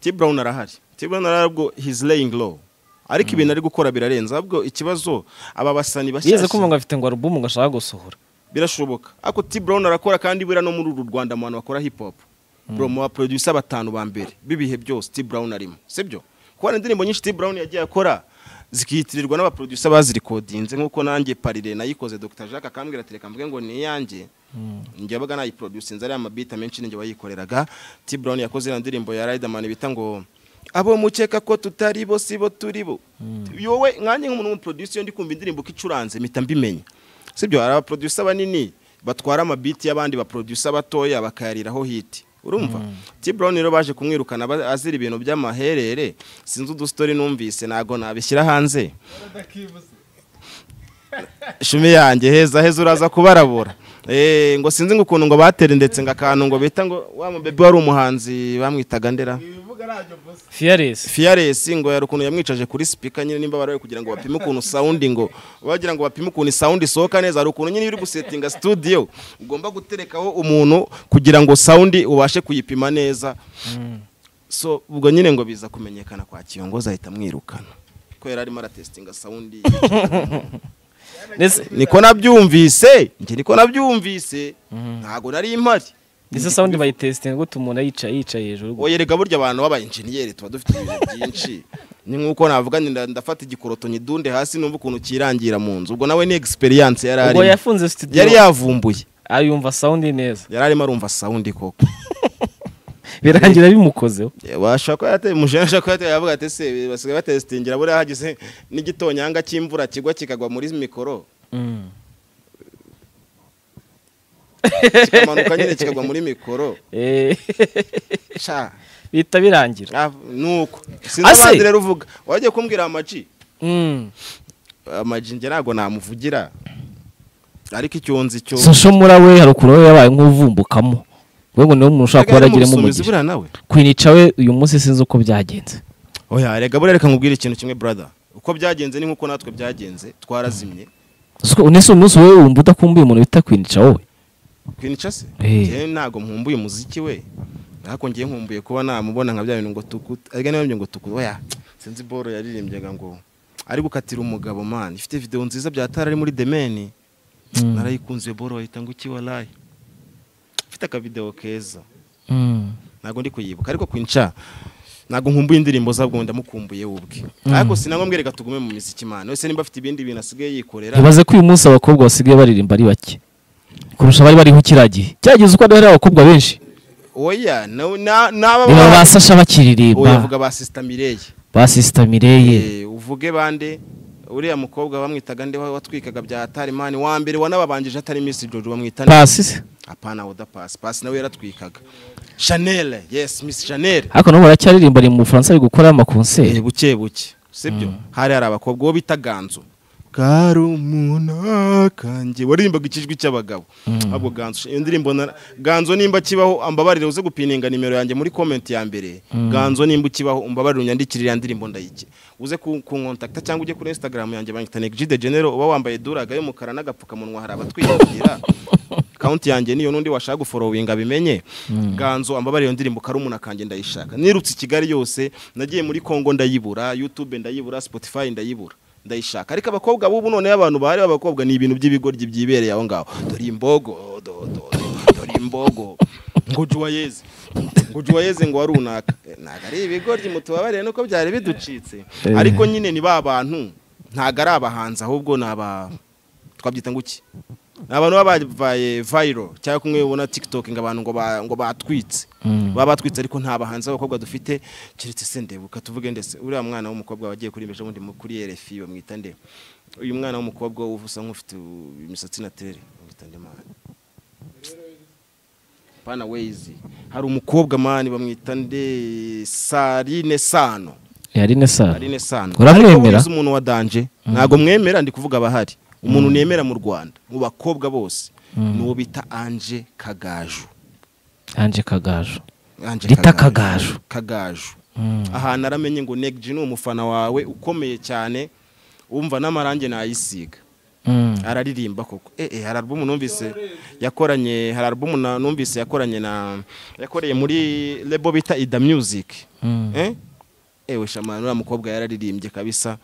T Brown arahari T Brown arahari ubwo he's laying low ariko ibintu ari gukora birarenze ahubwo ikibazo aba basani yigeze bashyashya kumva ngo afite ngo alubumu ngo ashaka gusohora birashoboka ariko T Brown arakora kandi buriya no muri uru Rwanda mu bantu bakora hip hop bro mu baproducer batanu ba mbere bibihe byose T Brown arimo sibyo kuko hari indirimbo nyinshi T Brown yagiye akora zikihitirirwa n'abaproducer bazirikodinze nkuko nanjye parire nayikoze Dr Jacques akambwira ati reka mvuge ngo ni iyanjye njye yabaga nayiproducinze ariya mabita menshi ninjye wayikoreraga T Brown yakoze na ndirimbo ya Riderman bita ngo abo mukeka ko tutari bo si bo turi bo yowe nkanjye nk'umuntu w'umuproducer iyo ndi kumva indirimbo ko icuranze mpita mbimenya sibyo hari abaproducer banini batwara amabiti y'abandi baproducer batoya bakayariraho hiti urumva T Brown rero baje kumwirukana ba- azira ibintu by'amaherere sinzi udustori numvise ntago nabishyira hanze shumi yanjye heza heza uraza kubarabura Eh, ngo sinzi ngo ukuntu ngo batera ndetse ngo akantu ngo bita ngo wa mubebe wari umuhanzi bamwitaga ndera Fearless Fearless ngo yari ukuntu yamwicaje kuri speaker nyine nimba baraye kugira ngo bapime ukuntu sound ngo bagira ngo bapime ukuntu sound isohoka neza hari ukuntu nyine iyo uri gusetinga studio ugomba guterekaho umuntu kugira ngo sound ubashe kuyipima neza so ubwo nyine ngo biza kumenyekana kwa kiyongozi ahita amwirukana ko yari arimo aratestinga sound ndetse niko nabyumvise njye niko nabyumvise ntago nari mpari ndetse sound bayitesitinga gute umuntu ayicaye yicaye hejuru oye rega burya abantu b'abayinjeniyeri tuba dufite ibintu byinshi ni nk'uko navuga ni nda- ndafata igikoroto nyidunde hasi numva ukuntu kirangira mu nzu ubwo nawe ni egisperiyanse yari ubwo arimo yafunze studio yari yavumbuye ayumva sound neza yari arimo arumva sawundi koko birangira bimukozeho washobora kuba yateye umujene ashobora kuba yateye avuga ati se basigaye batesitingira buriya hagize n'igitonyanga cy'imvura kigwa kikagwa muri mikoro kikamanuka nyine kikagwa muri mikoro Eh, Sha. bihita birangira Ah, nuko Ase. sinzi rero uvuga wajya kumbwira amaji Mm. amaji njye ntabwo namuvugira ariko icyonzi cyo social we haruguru we yabaye nk'uvumbukamo ubwo niwe muntu ushobora kuba yaragiremo umugisha buriya nawe kwinica we uyu munsi sinzi uko byagenze oya rega buriya reka nkubwire ikintu kimwe brother uko byagenze ni nk'uko natwe byagenze twarazimye Uzi ko- unese umunsi wowe wumva udakumbuye umuntu bita kwinica wowe kwinica se Eh. njyewe ntabwo nkumbuye umuziki we ariko ngiye nkumbuye kuba namubona nka bya bintu ngo tukutu ariko niba byo ngo tukutu oya sinzi boro yaririmbyaga ngo ari gukatira umugabo man ifite video nziza byatara ari muri demeni Mm. narayikunze boro bahita ngo iki warayi ifite akavideo keza ntabwo ndi kuyibuka ariko kwinca ntabwo nkumbuye indirimbo zabwo ndamukumbuye we ubwe ariko sinangombwa reka tugume mu miziki man wese nimba afite ibindi bintu asigaye yikorera ntibaze ko uyu munsi abakobwa basigaye baririmba ari bake kurusha abari bariho kiriya gihe cyagize uko hari abakobwa benshi oya na- na- n'aba reba ba sasha oya bakiririmba vuga ba sisita mireye ba sisita mireye Eh, uvuge bande uriya mukobwa bamwitaga nde wa- watwikaga bya tarimani wa mbere wanababangije atari Miss Jojo bamwita nde? pasi apana oda pasi pasi nawe yaratwikaga Chanel yes Miss Chanel ariko nabo baracyaririmba ari mu bufaransa ari gukora amakonseri Eh, buke buke sibyo hari hari abakobwa uwo bita ganzo karumuna kanjye waririmbaga ikijwi cy'abagabo ahubwo ganzo iyo ndirimbo na- ganzo nimba kibaho ambabarire uze gupininga nimero yanjye muri comment ya mbere ganzo nimba kibaho umbabarire unyandikire ya ndirimbo ndayike uze ku- kunkontakta cyangwa ujye kuri instagram yanjye banyita Neg de Genero uba wambaye duraga y'umukara n'agapfukamunwa hari abatwiyagira kaunti yanjye niyo n'undi washaka guforowinga abimenye ganzo ambabarire iyo ndirimbo karumuna kanjye ndayishaka nirutse i kigali yose nagiye muri kongo ndayibura youtube ndayibura spotify ndayibura ndayishaka ariko abakobwa b'ubu noneho abantu bahari b'abakobwa ni ibintu by'ibigoryi byibereye aho ngaho dore imbogo do- do- do- dore imbogo ngo juwayeze ngo juwayeze ngo warunaka Eh, ntabwo ari ibigoryi mutubabarire nuko byari biducitse ariko nyine ni ba bantu ntabwo ari abahanzi ahubwo ni aba twabyita ngo iki ni abantu baba babaye vayiro cyangwa kumwe ubona tiktok ngo abantu ngo ba- ngo batwitse baba batwitse ariko nta bahanzi b'abakobwa dufite keretse se ndebuka tuvuge ndetse uriya mwana w'umukobwa wagiye kurimbisha bundi mu- kuri RFI bamwita nde uyu mwana w'umukobwa uba usa nk'ufite u- imisatsi na tere bamwita nde mwana pana wezi hari umukobwa mani bamwita nde sarine sano yari nesari sarine sano Uramwemera? Ariko wize umuntu wa danje ntabwo mwemera ndi kuvuga abahari umuntu nemera mu Rwanda mu bakobwa bose ni uwo bita Anje Kagaju anje kagaju Ange Rita Kagaju. Kagaju Mm. ahantu aramenye ngo Neg G ni umufana wawe ukomeye cyane wumva n'amarange nayisiga Mm. araririmba koko eh eh hari album numvise yakoranye hari album na- numvise yakoranye na yakoreye muri label bita Ida Music Mm. eh ewe shamana uriya mukobwa yararirimbye kabisa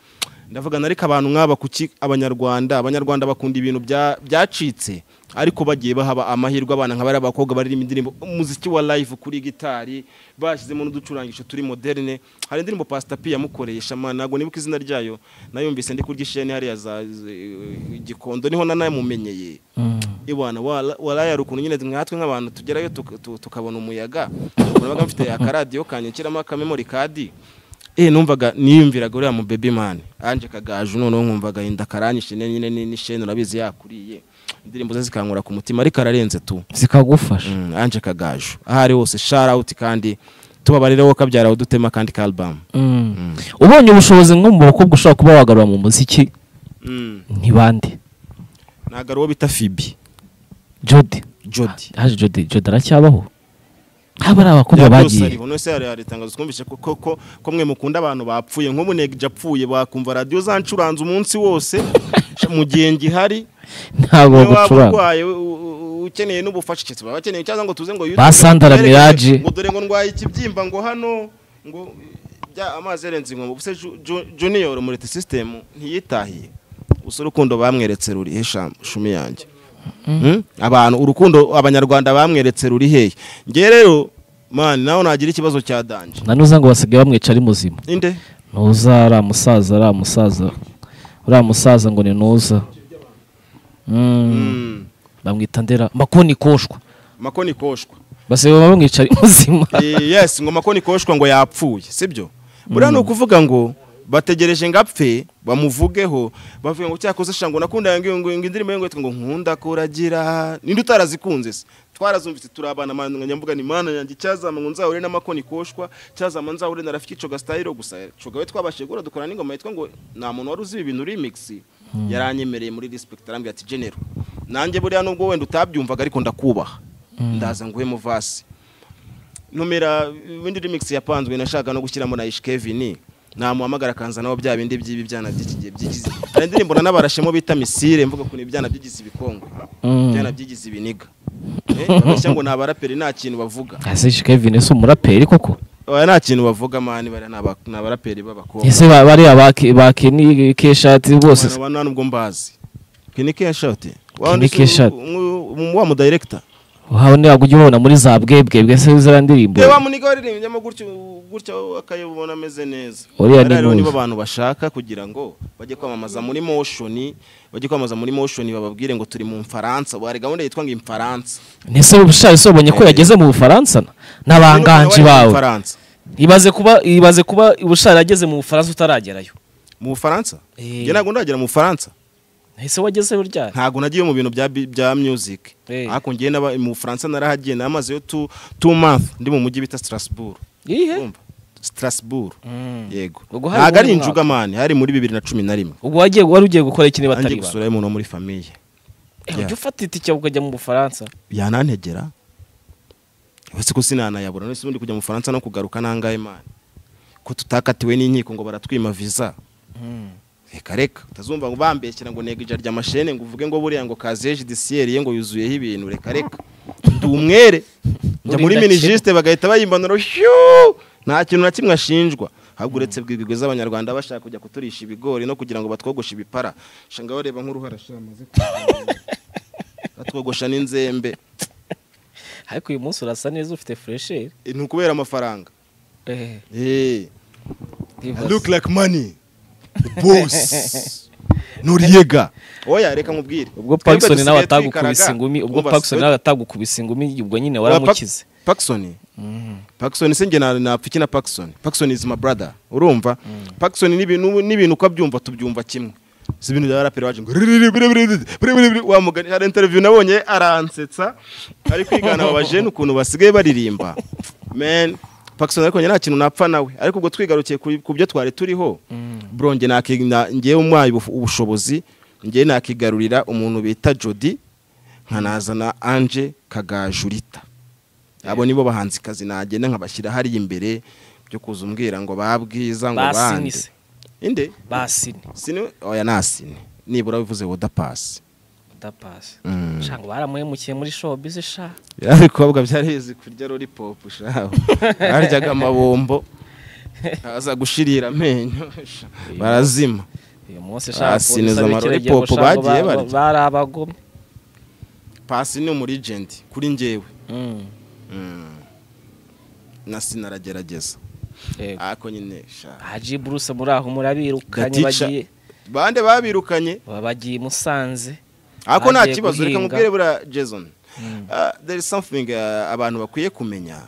ndavuga ariko abantu nk'aba kuki abanyarwanda abanyarwanda bakunda ibintu bya- byacitse ariko bagiye bahaba amahirwe abana nka bariya bakobwa baririmba indirimbo umuziki wa live kuri gitari bashyizemo n'uducurangisho turi moderne hari indirimbo Pastor P yamukoreye shamana ntabwo nibuka izina ryayo nayumvise ndi kurya isheni hariya za z- gikondo niho nanamumenyeye Mm. ibana warayara ukuntu nyine nkatwe nk'abantu tugerayo tuka- tu- tukabona umuyaga urabaga mfite akaradiyo kanjye nshyiramo akamemori kadi eh numvaga niyumviraga uriya mu baby man anje kagaju noneho nkumvaga inda karanyishe nyine nyine ni- n'isheni urabizi yakuriye indirimbo ze zikankura ku mutima ariko ararenze tu zikagufasha Mm, anje kagaju aho ari hose shout out kandi tubabarire wowe kabyara udutema kandi ka album Mm. ubonye ubushobozi nko mu bakobwa ushobora kuba wagarura mu muziki mm. ntibande ntabwo ari uwo bita Phoebe jodi Jody haje jodi jodi aracyabaho haba ari abakobwa Ya, byose bagiye ariho nose hari hari itangazo twumvise ko ko ko ko mwe mukunda abantu bapfuye nk'ubunege apfuye bakumva radiyo zancuranze umunsi wose mu gihe ngihari ntabwo niba waba bagucuranga urwaye u- u- ukeneye n'ubufasha cyetse baba bakeneye cyangwa ngo tuze ngo YouTube Ba Sandra twerekane, Mirage. ngo dore ngo ndwaye ikibyimba ngo hano ngo bya amazi yarenze inkombe ubuse Ju- Ju- junior mureti system ntiyitahiye gusa urukundo bamweretse ruri he sham- shumi yanjye Mm. abantu urukundo abanyarwanda bamweretse ruri hehe ngewe rero mani nawe nagira ikibazo cya danje nanuza ngo basigaye bamwica ari muzima inde ntuza ari umusaza ari umusaza uriya musaza ngo ni ntuza Mm. bamwita ndera makoni koshwa makoni koshwa basigaye bamwica ari muzima Eh, yes ngo makoni koshwa ngo yapfuye sibyo buriya ni ukuvuga ngo bategereje ngo apfe bamuvugeho bavuga ngo cyakoze sha ngo nakunda ngo ngo- ngo indirimbo ye ngo yitwa ngo nkunda kuragira ninde utarazikunze se twarazumvise turabana mwana nyamvuga ni mana yanjye cyazama ngo nzahure na makoni koshwa cyazama nzahure na rafiki coga style gusa coga we twabashije gukora dukora n'ingoma yitwa ngo nta muntu wari uzi ibi bintu remix yaranyemereye muri respect arambwira ati general nanjye buriya nubwo wenda utabyumvaga ariko ndakubaha ndaza nguhe mu vasi numera windi remix yapanzwe nashaka no gushyiramo na Ish Kevin namuhamagara akanza nabo bya bindi by'ibi byana by'ikigihe byigize hari indirimbo na nabarashemo bita misire mvuga ko ni ibyana byigize ibikongwe ibyana byigize ibiniga Eh, babeshya ngo ni abaraperi nta kintu bavuga ese kevin si umuraperi koko oya nta kintu bavuga mani bariya ni aba- ni abaraperi b'abakobwa ese ba- bariya bakeni keshati bose se? aba nta nubwo mbazi kinike ya shoti Kinike Shot. wa mu director wawe ntabwo ujya ubona muri za bwebwebwe se ziriya ndirimbo Yewe wa muniga waririmbyemo gutyo gutya akayibona ameze neza. Uriya ni Bariya rero Muzi. nibo abantu bashaka kugira ngo bajye kwamamaza muri motion, bajye kwamamaza muri motion bababwire ngo turi mu Mfaransa. Bari gahunda yitwa ngo Imfaransa. ntese ubushaje se wabonye ko yageze mu bufaransa na n'abangaji Bari mu bawe Bufaransa. ibaze kuba ibaze kuba ubushaje ageze mu bufaransa utaragerayo Mu Bufaransa? Eh. Njye ntabwo ndagera mu Bufaransa. ese wageze burya Ntabwo nagiye mu bintu bya bi- bya music. Eh. Ariko ngiye n'aba- mu Bufaransa narahagiye namazeyo 2 month ndi mu mujyi bita Strasbourg. ihe Urumva? Strasbourg. Yego. Ubwo hari Ntabwo ari uwuhe mwaka? injuga mani, hari muri 2011. ubwo wagiye wari ugiye gukora ikintu Angiye batari ba gusura umuntu wo muri famiye. Eh, ujya ufata itike ukajya mu bufaransa yanantegera uretse ko sinanayabura none se ubundi kujya mu bufaransa no kugaruka nangahe mani ko tutakatiwe n'inkiko ngo baratwima visa reka reka utazumva ngo bambeshyira ngo nego ija ry'amashene ngo uvuge ngo buriya ngo kaziye judiciaire ye ngo yuzuyeho ibintu reka reka ndi umwere njya muri Urinda minijisite bagahita bayimbanura shyu nta kintu na kimwe ashinjwa ahubwo uretse bwigwi z'abanyarwanda bashaka kujya kuturisha ibigori no kugira ngo batwogoshe ibipara shanga bareba nk'uruhara sha amaze batwogosha n'inzembe ariko uyu munsi urasa neza ufite furesheri Eh, ni ukubera amafaranga Eh, Eh, I ndibaza. look like money The boss nuriyega oya reka mubwire Twebwe ubwo pakisoni nawe dusigaye atagukubise twikaraga. ingumi ubwo Umva, pakisoni twe- nawe atagukubise ingumi ubwo nyine Oya, Pak- waramukize Pakisoni Pakisoni si njye na- napfa iki na Pakisoni Pakisoni is my brother urumva Pakisoni n'ibintu n'ibintu uko abyumva tubyumva kimwe si ibintu bya raperi waje ngo ririri, biribiri, biribiri, wamugani hari interview nabonye aransetsa ari kwigana aba bajene ukuntu basigaye baririmba man Pakisoni ariko njye nta kintu napfa nawe ariko ubwo twigarukiye ku- ku byo twari turiho bro njye naki- na- njyewe umwaye ubu- ubushobozi njyewe nakigarurira umuntu bita Jody nkanazana Ange Kagajurita abo nibo bahanzi kazi nagenda nkabashyira hariya imbere byo kuza umbwira ngo babwiza ngo bande basinise inde basine sini oya nasine nibura bivuze woda pasi udapasi Mm. shango baramuhemukiye muri shobuzi sha byari bikobwa byaraheze kurya lolipopu shaho baryaga amabombo aza gushirira amenyo barazima uyu munsi Basinize polisi amarori abikira igihe popo ngo shango bagiye ba- barya. bari abagome pasi ni umurijenti kuri njyewe Mm. Mm. na sinaragerageza Yego. ariko nyine sha haji buruse muri aho murabirukanye Gatica. bagiye bande babirukanye baba bagiye i musanze ako nta Bagiye kibazo reka guhinga. mubwire buriya jason Ah, there is something ah, abantu bakwiye kumenya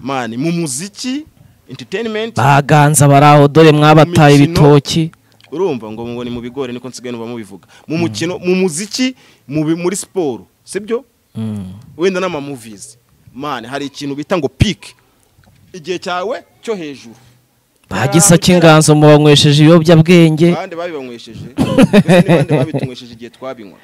mani mu muziki entertainment baganza bari aho dore mwabataye Imikino. ibitoki urumva ngo ngo ni mu bigori niko nsigaye numva mubivuga mu mukino mu muziki mu bi- muri siporo sibyo wenda n'amamovies mani hari ikintu bita ngo peak igihe cyawe cyo hejuru bagisake inganzo mubanywesheje ibiyobyabwenge bande babibanywesheje Mbese ni bande babitunywesheje igihe twabinywa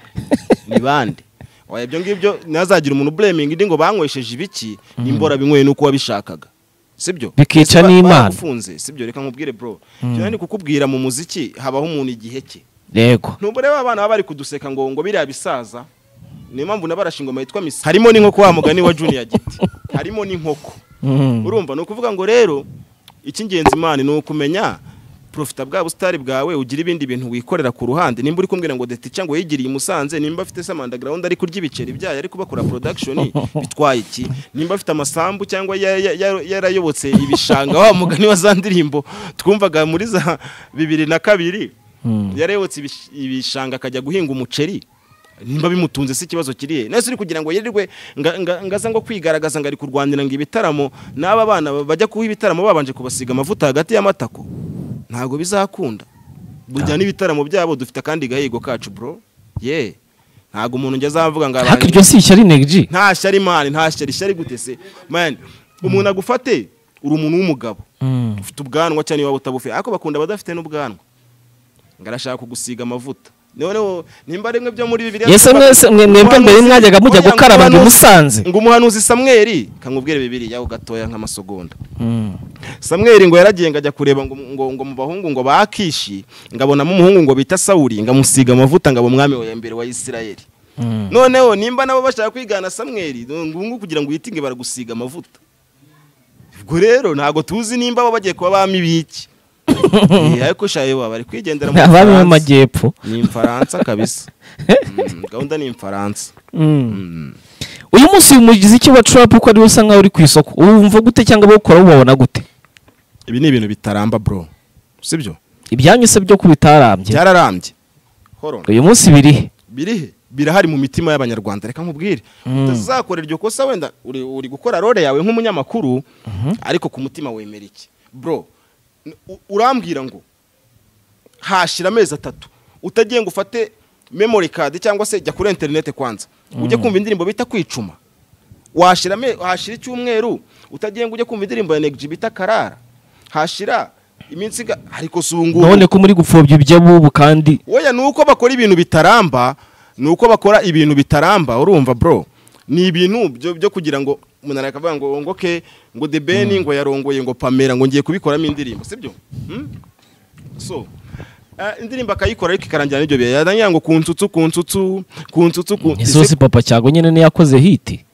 ni bande oya ibyo ngibyo ntazagira umuntu blaming indi ngo banywesheje ibiki n'imbora binyweye nuko wabishakaga sibyo Bikica Ese ba- n'Imana. baragufunze sibyo reka nkubwire bro cyane ni kukubwira mu muziki habaho umuntu igihe cye yego ntubure ba bana baba bari kuduseka ngo ngo biriya bisaza niyo mpamvu nabarashe ingoma yitwa misi harimo n'inkoko wa mugani wa junior giti harimo n'inkoko urumva ni ukuvuga ngo rero icy'ingenzi imana ni ukumenya profita bwa busitari bwawe ugira ibindi bintu wikorera ku ruhande nimba uri kumbwira ngo deti cyangwa yigiriye umusanze nimba afite se mandagrawundi ari kurya ibiceri byayo ari kubakora production bitwaye iki nimba afite amasambu cyangwa ya- ya- ya- yarayobotse ibishanga wa mugani wa za ndirimbo twumvaga muri za bibiri na kabiri yarayobotse ibish- ibishanga akajya guhinga umuceri nimba bimutunze si ikibazo kiriye nese uri kugira ngo yirirwe nga- nga- ngaza ngo kwigaragaza ngo ari kurwanira ngo ibitaramo n'aba bana bajya kuha ibitaramo babanje kubasiga amavuta hagati y'amatako ntabwo bizakunda burya n'ibitaramo byabo dufite akandi gahigo kacu bro ye ntabwo umuntu njya azavuga ngo ariko iryo si ishyari negeji nta shyari mani nta shyari shyari gute se mani umuntu agufate uri umuntu w'umugabo ufite ubwanwa cyane waba utabufe ariko bakunda abadafite n'ubwanwa ngo arashaka kugusiga amavuta noneho nimba ari mwe byo muri bibiri Yese mwese- mwe- mwebwe mbere mwajyaga mujya gukaraba ngo imusanze. ngo umuhanuzi samweri kamubwire bibiri yaho gatoya nk'amasogonda samweri ngo yaragiye ngo ajya kureba ngo, ngo, ngo mu bahungu ngo bakishi ngabonamo umuhungu ngo bita sawuli ngamusiga amavuta ngaba umwami wa mbere wa isirayeli noneho nimba nabo bashaka kwigana samweri ni ngombwa kugira ngo witinge baragusiga amavuta ubwo rero ntabwo tuzi nimba baba bagiye kuba abami b'iki Eh, ariko shayo baba bari kwigendera mu abami Bufaransa. b'amajyepfo ni imfaransa kabisa Mm, gahunda ni imfaransa uyu munsi uyu muziki wa turapu uko ariwe usa nkaho uri ku isoko wumva gute cyangwa abawukora bawubona gute ibi ni ibintu bitaramba bro sibyo ibyanyu se byo kubitarambye byararambye horo uyu munsi birihe birihe birahari mu mitima y'abanyarwanda reka nkubwire utazakora iryo kosa wenda uri, uri gukora role yawe nk'umunyamakuru ariko ku mutima wemera iki bro n- u- urambwira ngo hashira amezi atatu utagiye ngo ufate memory card cyangwa se jya kuri interineti kwanza ujye kumva indirimbo bita kwicuma washira ame- hashira icyumweru utagiye ngo ujye kumva indirimbo ya negiji bita karara hashira iminsi iga- ariko zunguka none ko muri gupfobya iby'abubu kandi Oya ni uko bakora ibintu bitaramba ni uko bakora ibintu bitaramba urumva bro ni ibintu byo, byo kugira ngo umuntu arakavuga ngo ngo ke ngo the ben ngo yarongoye ngo pamera ngo ngiye kubikoramo indirimbo sibyo hmm? so eh, indirimbo akayikora ariko ikarangira n'ibyo bihe yarangira ngo kunsutsu kunsutsu kunsutsu kun- Ese isosi papa cyago nyine niyo yakoze hiti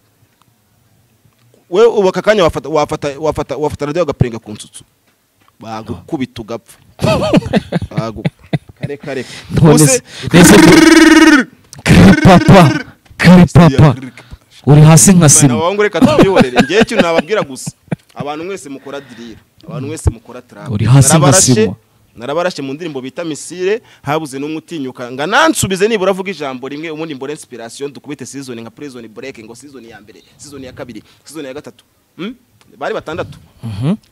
we ubu aka kanya wafata wafata wafata wafata radiyo agapenga ku nsutsu bagukubita ugapfa Bagu- kare kare Use- kiripapa kiripapa uri hasi nka Bana sima abahungu reka tubihorere ngewe ikintu nababwira gusa abantu mwese mukora dirira abantu mwese mukora trap Uri hasi nka sima. narabarashe mu ndirimbo bita misire habuze n'umwe utinyuka ngo anansubize nibura avuga ijambo rimwe ubundi mbore inspiration dukubite season nka prison break ngo season ya mbere season ya kabiri season ya gatatu Hmm? bari batandatu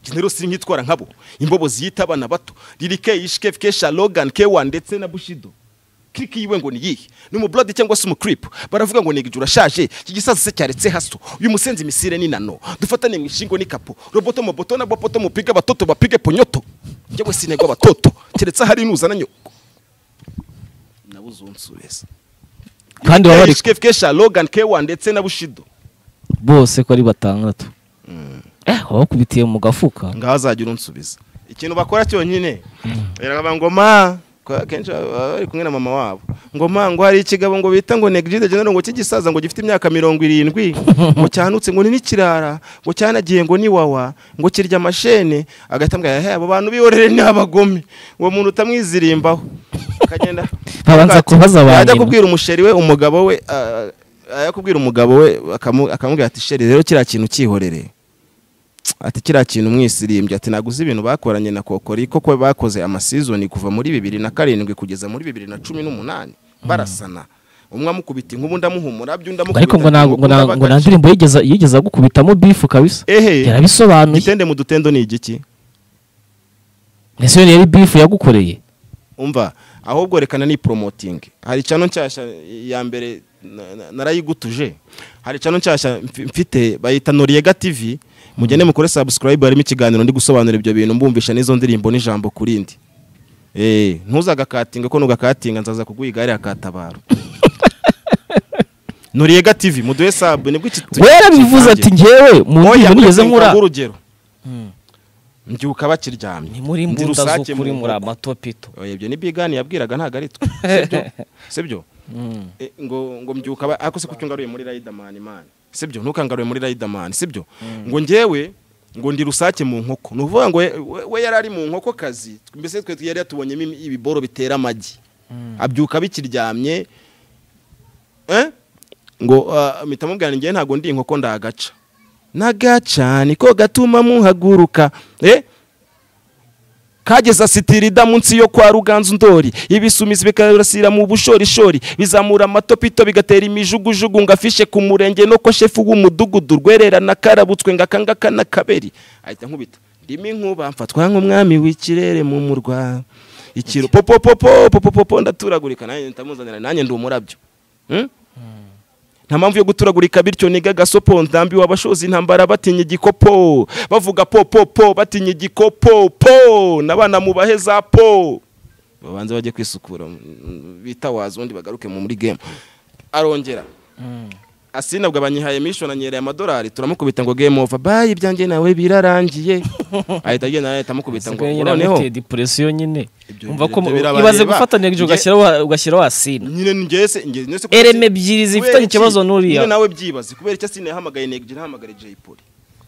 genero siri nkitwara nkabo imbobo ziyita abana bato lirike ishike kesha logan kewa ndetse na bushido kiriki yiwe ngo ni yihe ni umublodi cyangwa se umucrip baravuga ngo negije urashaje iki gisazi se cyaretse haso uyu musenzi misire ni nano dufatane mu ishingo n'ikapo roboto moboto na bopoto mupige abatoto bapige ponyoto njyewe sinegwa abatoto keretse ahari nuzana nyoko nabuze unsubeza kandi baba bari ishike kesha logan kewa ndetse na bushido bose ko ari batandatu Eh, bakubitiye mu gafuka ngaho azajya urunsubiza ikintu bakora cyonyine biravuga ngo ma ko akenshi baba bari kumwe na mama wabo ngo ma ngo hari ikigabo ngo bita ngo negligide general ngo cy'igisaza ngo gifite imyaka mirongo irindwi ngo cyanutse ngo ni n'ikirara ngo cyanagiye ngo ni wawa ngo kirya amashene agahita ambwira "Hehe, abo bantu bihorere ni abagome uwo muntu utamwizirimbaho akagenda Babanza kubaza ba yajya nyina. kubwira umusheri we umugabo we ah, yajya kubwira umugabo we akamu- akamubwira ati sheri rero kiriya kintu cyihorere ati kiriya kintu umwisirimbye ati ntabwo uzi ibintu bakoranye na kokori koko bakoze amasizoni kuva muri bibiri na karindwi kugeza muri bibiri na cumi n'umunani barasana umwe amukubita inkuba undi amuhumura undi amukubita ariko ngo nta- inkuba, ngo nta undi ngo nta abagaca. ndirimbo yigeze yigeze agukubitamo bifu kabisa ehe yarabisobanuye igitende mu dutendo ni igiki mbese iyo yari bifu yagukoreye umva ahubwo rekana ni promoting hari cano nshyashya ya mbere na- na- narayigutuje hari cano nshyashya mfi- mfite bayita noriega tv mugende mukore subscribe harimo ikiganiro ndi gusobanura ibyo bintu mbumvisha n'izo ndirimbo n'ijambo ku rindi Eh, ntuzagakatinga ko nugakatinga nzaza kuguha igare akatabaro noriega tv muduhe sub nibwo iki we yarabivuze ati ngewe mu Oya, ndirimbo mugeze mureke nkura nguhe urugero mbyuka bakiryamye ni muri Ndi mbunda rusake z'ukuri mu muri nkoko. amatopito Oya, ibyo ni bigani yabwiraga ntabwo ari twe sibyo sibyo E, ngo ngo mbyuka ba- ariko se kuko ungaruye muri Riderman man sibyo ntukangaruye muri Riderman sibyo ngo njyewe ngo ndi rusake mu nkoko ni ukuvuga ngo we- we- we yari ari mu nkoko kazi mbese twe yari yatubonyemo imi- ibiboro bitera amagi abyuka bikiryamye eh? ngo ah, mpita mubwira ngewe ntabwo ndi inkoko ndagaca nagaca niko gatuma muhaguruka eh? kageza sitirida munsi yo kwa ruganzu ndori ibisumizi bikarasira mu bushorishori bizamura amatopito bigatera imijugujugu ngo afishe ku murenge no ko shefu w'umudugudu rwererana karabutswe ngo akangaka na kaberi ahita nkubita ndimo inkuba mfatwa nk'umwami w'ikirere mu murwa ikiro popo popo popo popo ndaturagurika nanjye ndamuzanira nanjye ndi umurabyo Hmm? nta mpamvu yo guturagurika bityo niga gasopo ndambiwe abashoza intambara batinya igikopo bavuga po po po batinya igikopo po n'abana mubahe za po babanze bajye kwisukura mm, bitawaze undi bagaruke mu muri game arongera asinabwo banyihaye mishoni anyereye amadolari turamukubita ngo game over bayi ibyanjye nawe birarangiye ahita agenda ahita amukubita ngo Sigaye noneho nyine depression nyine Ibyo umva ko ibyo birabareba. ibaze gufatanya Nge- ugashyiraho ugashyiraho asina nyine ngese ngese Ereme ebyiri zifitanye ikibazo nyine n'uriya nawe byibaze kubera icyo asine yahamagaye negije ntahamagare Jay Polly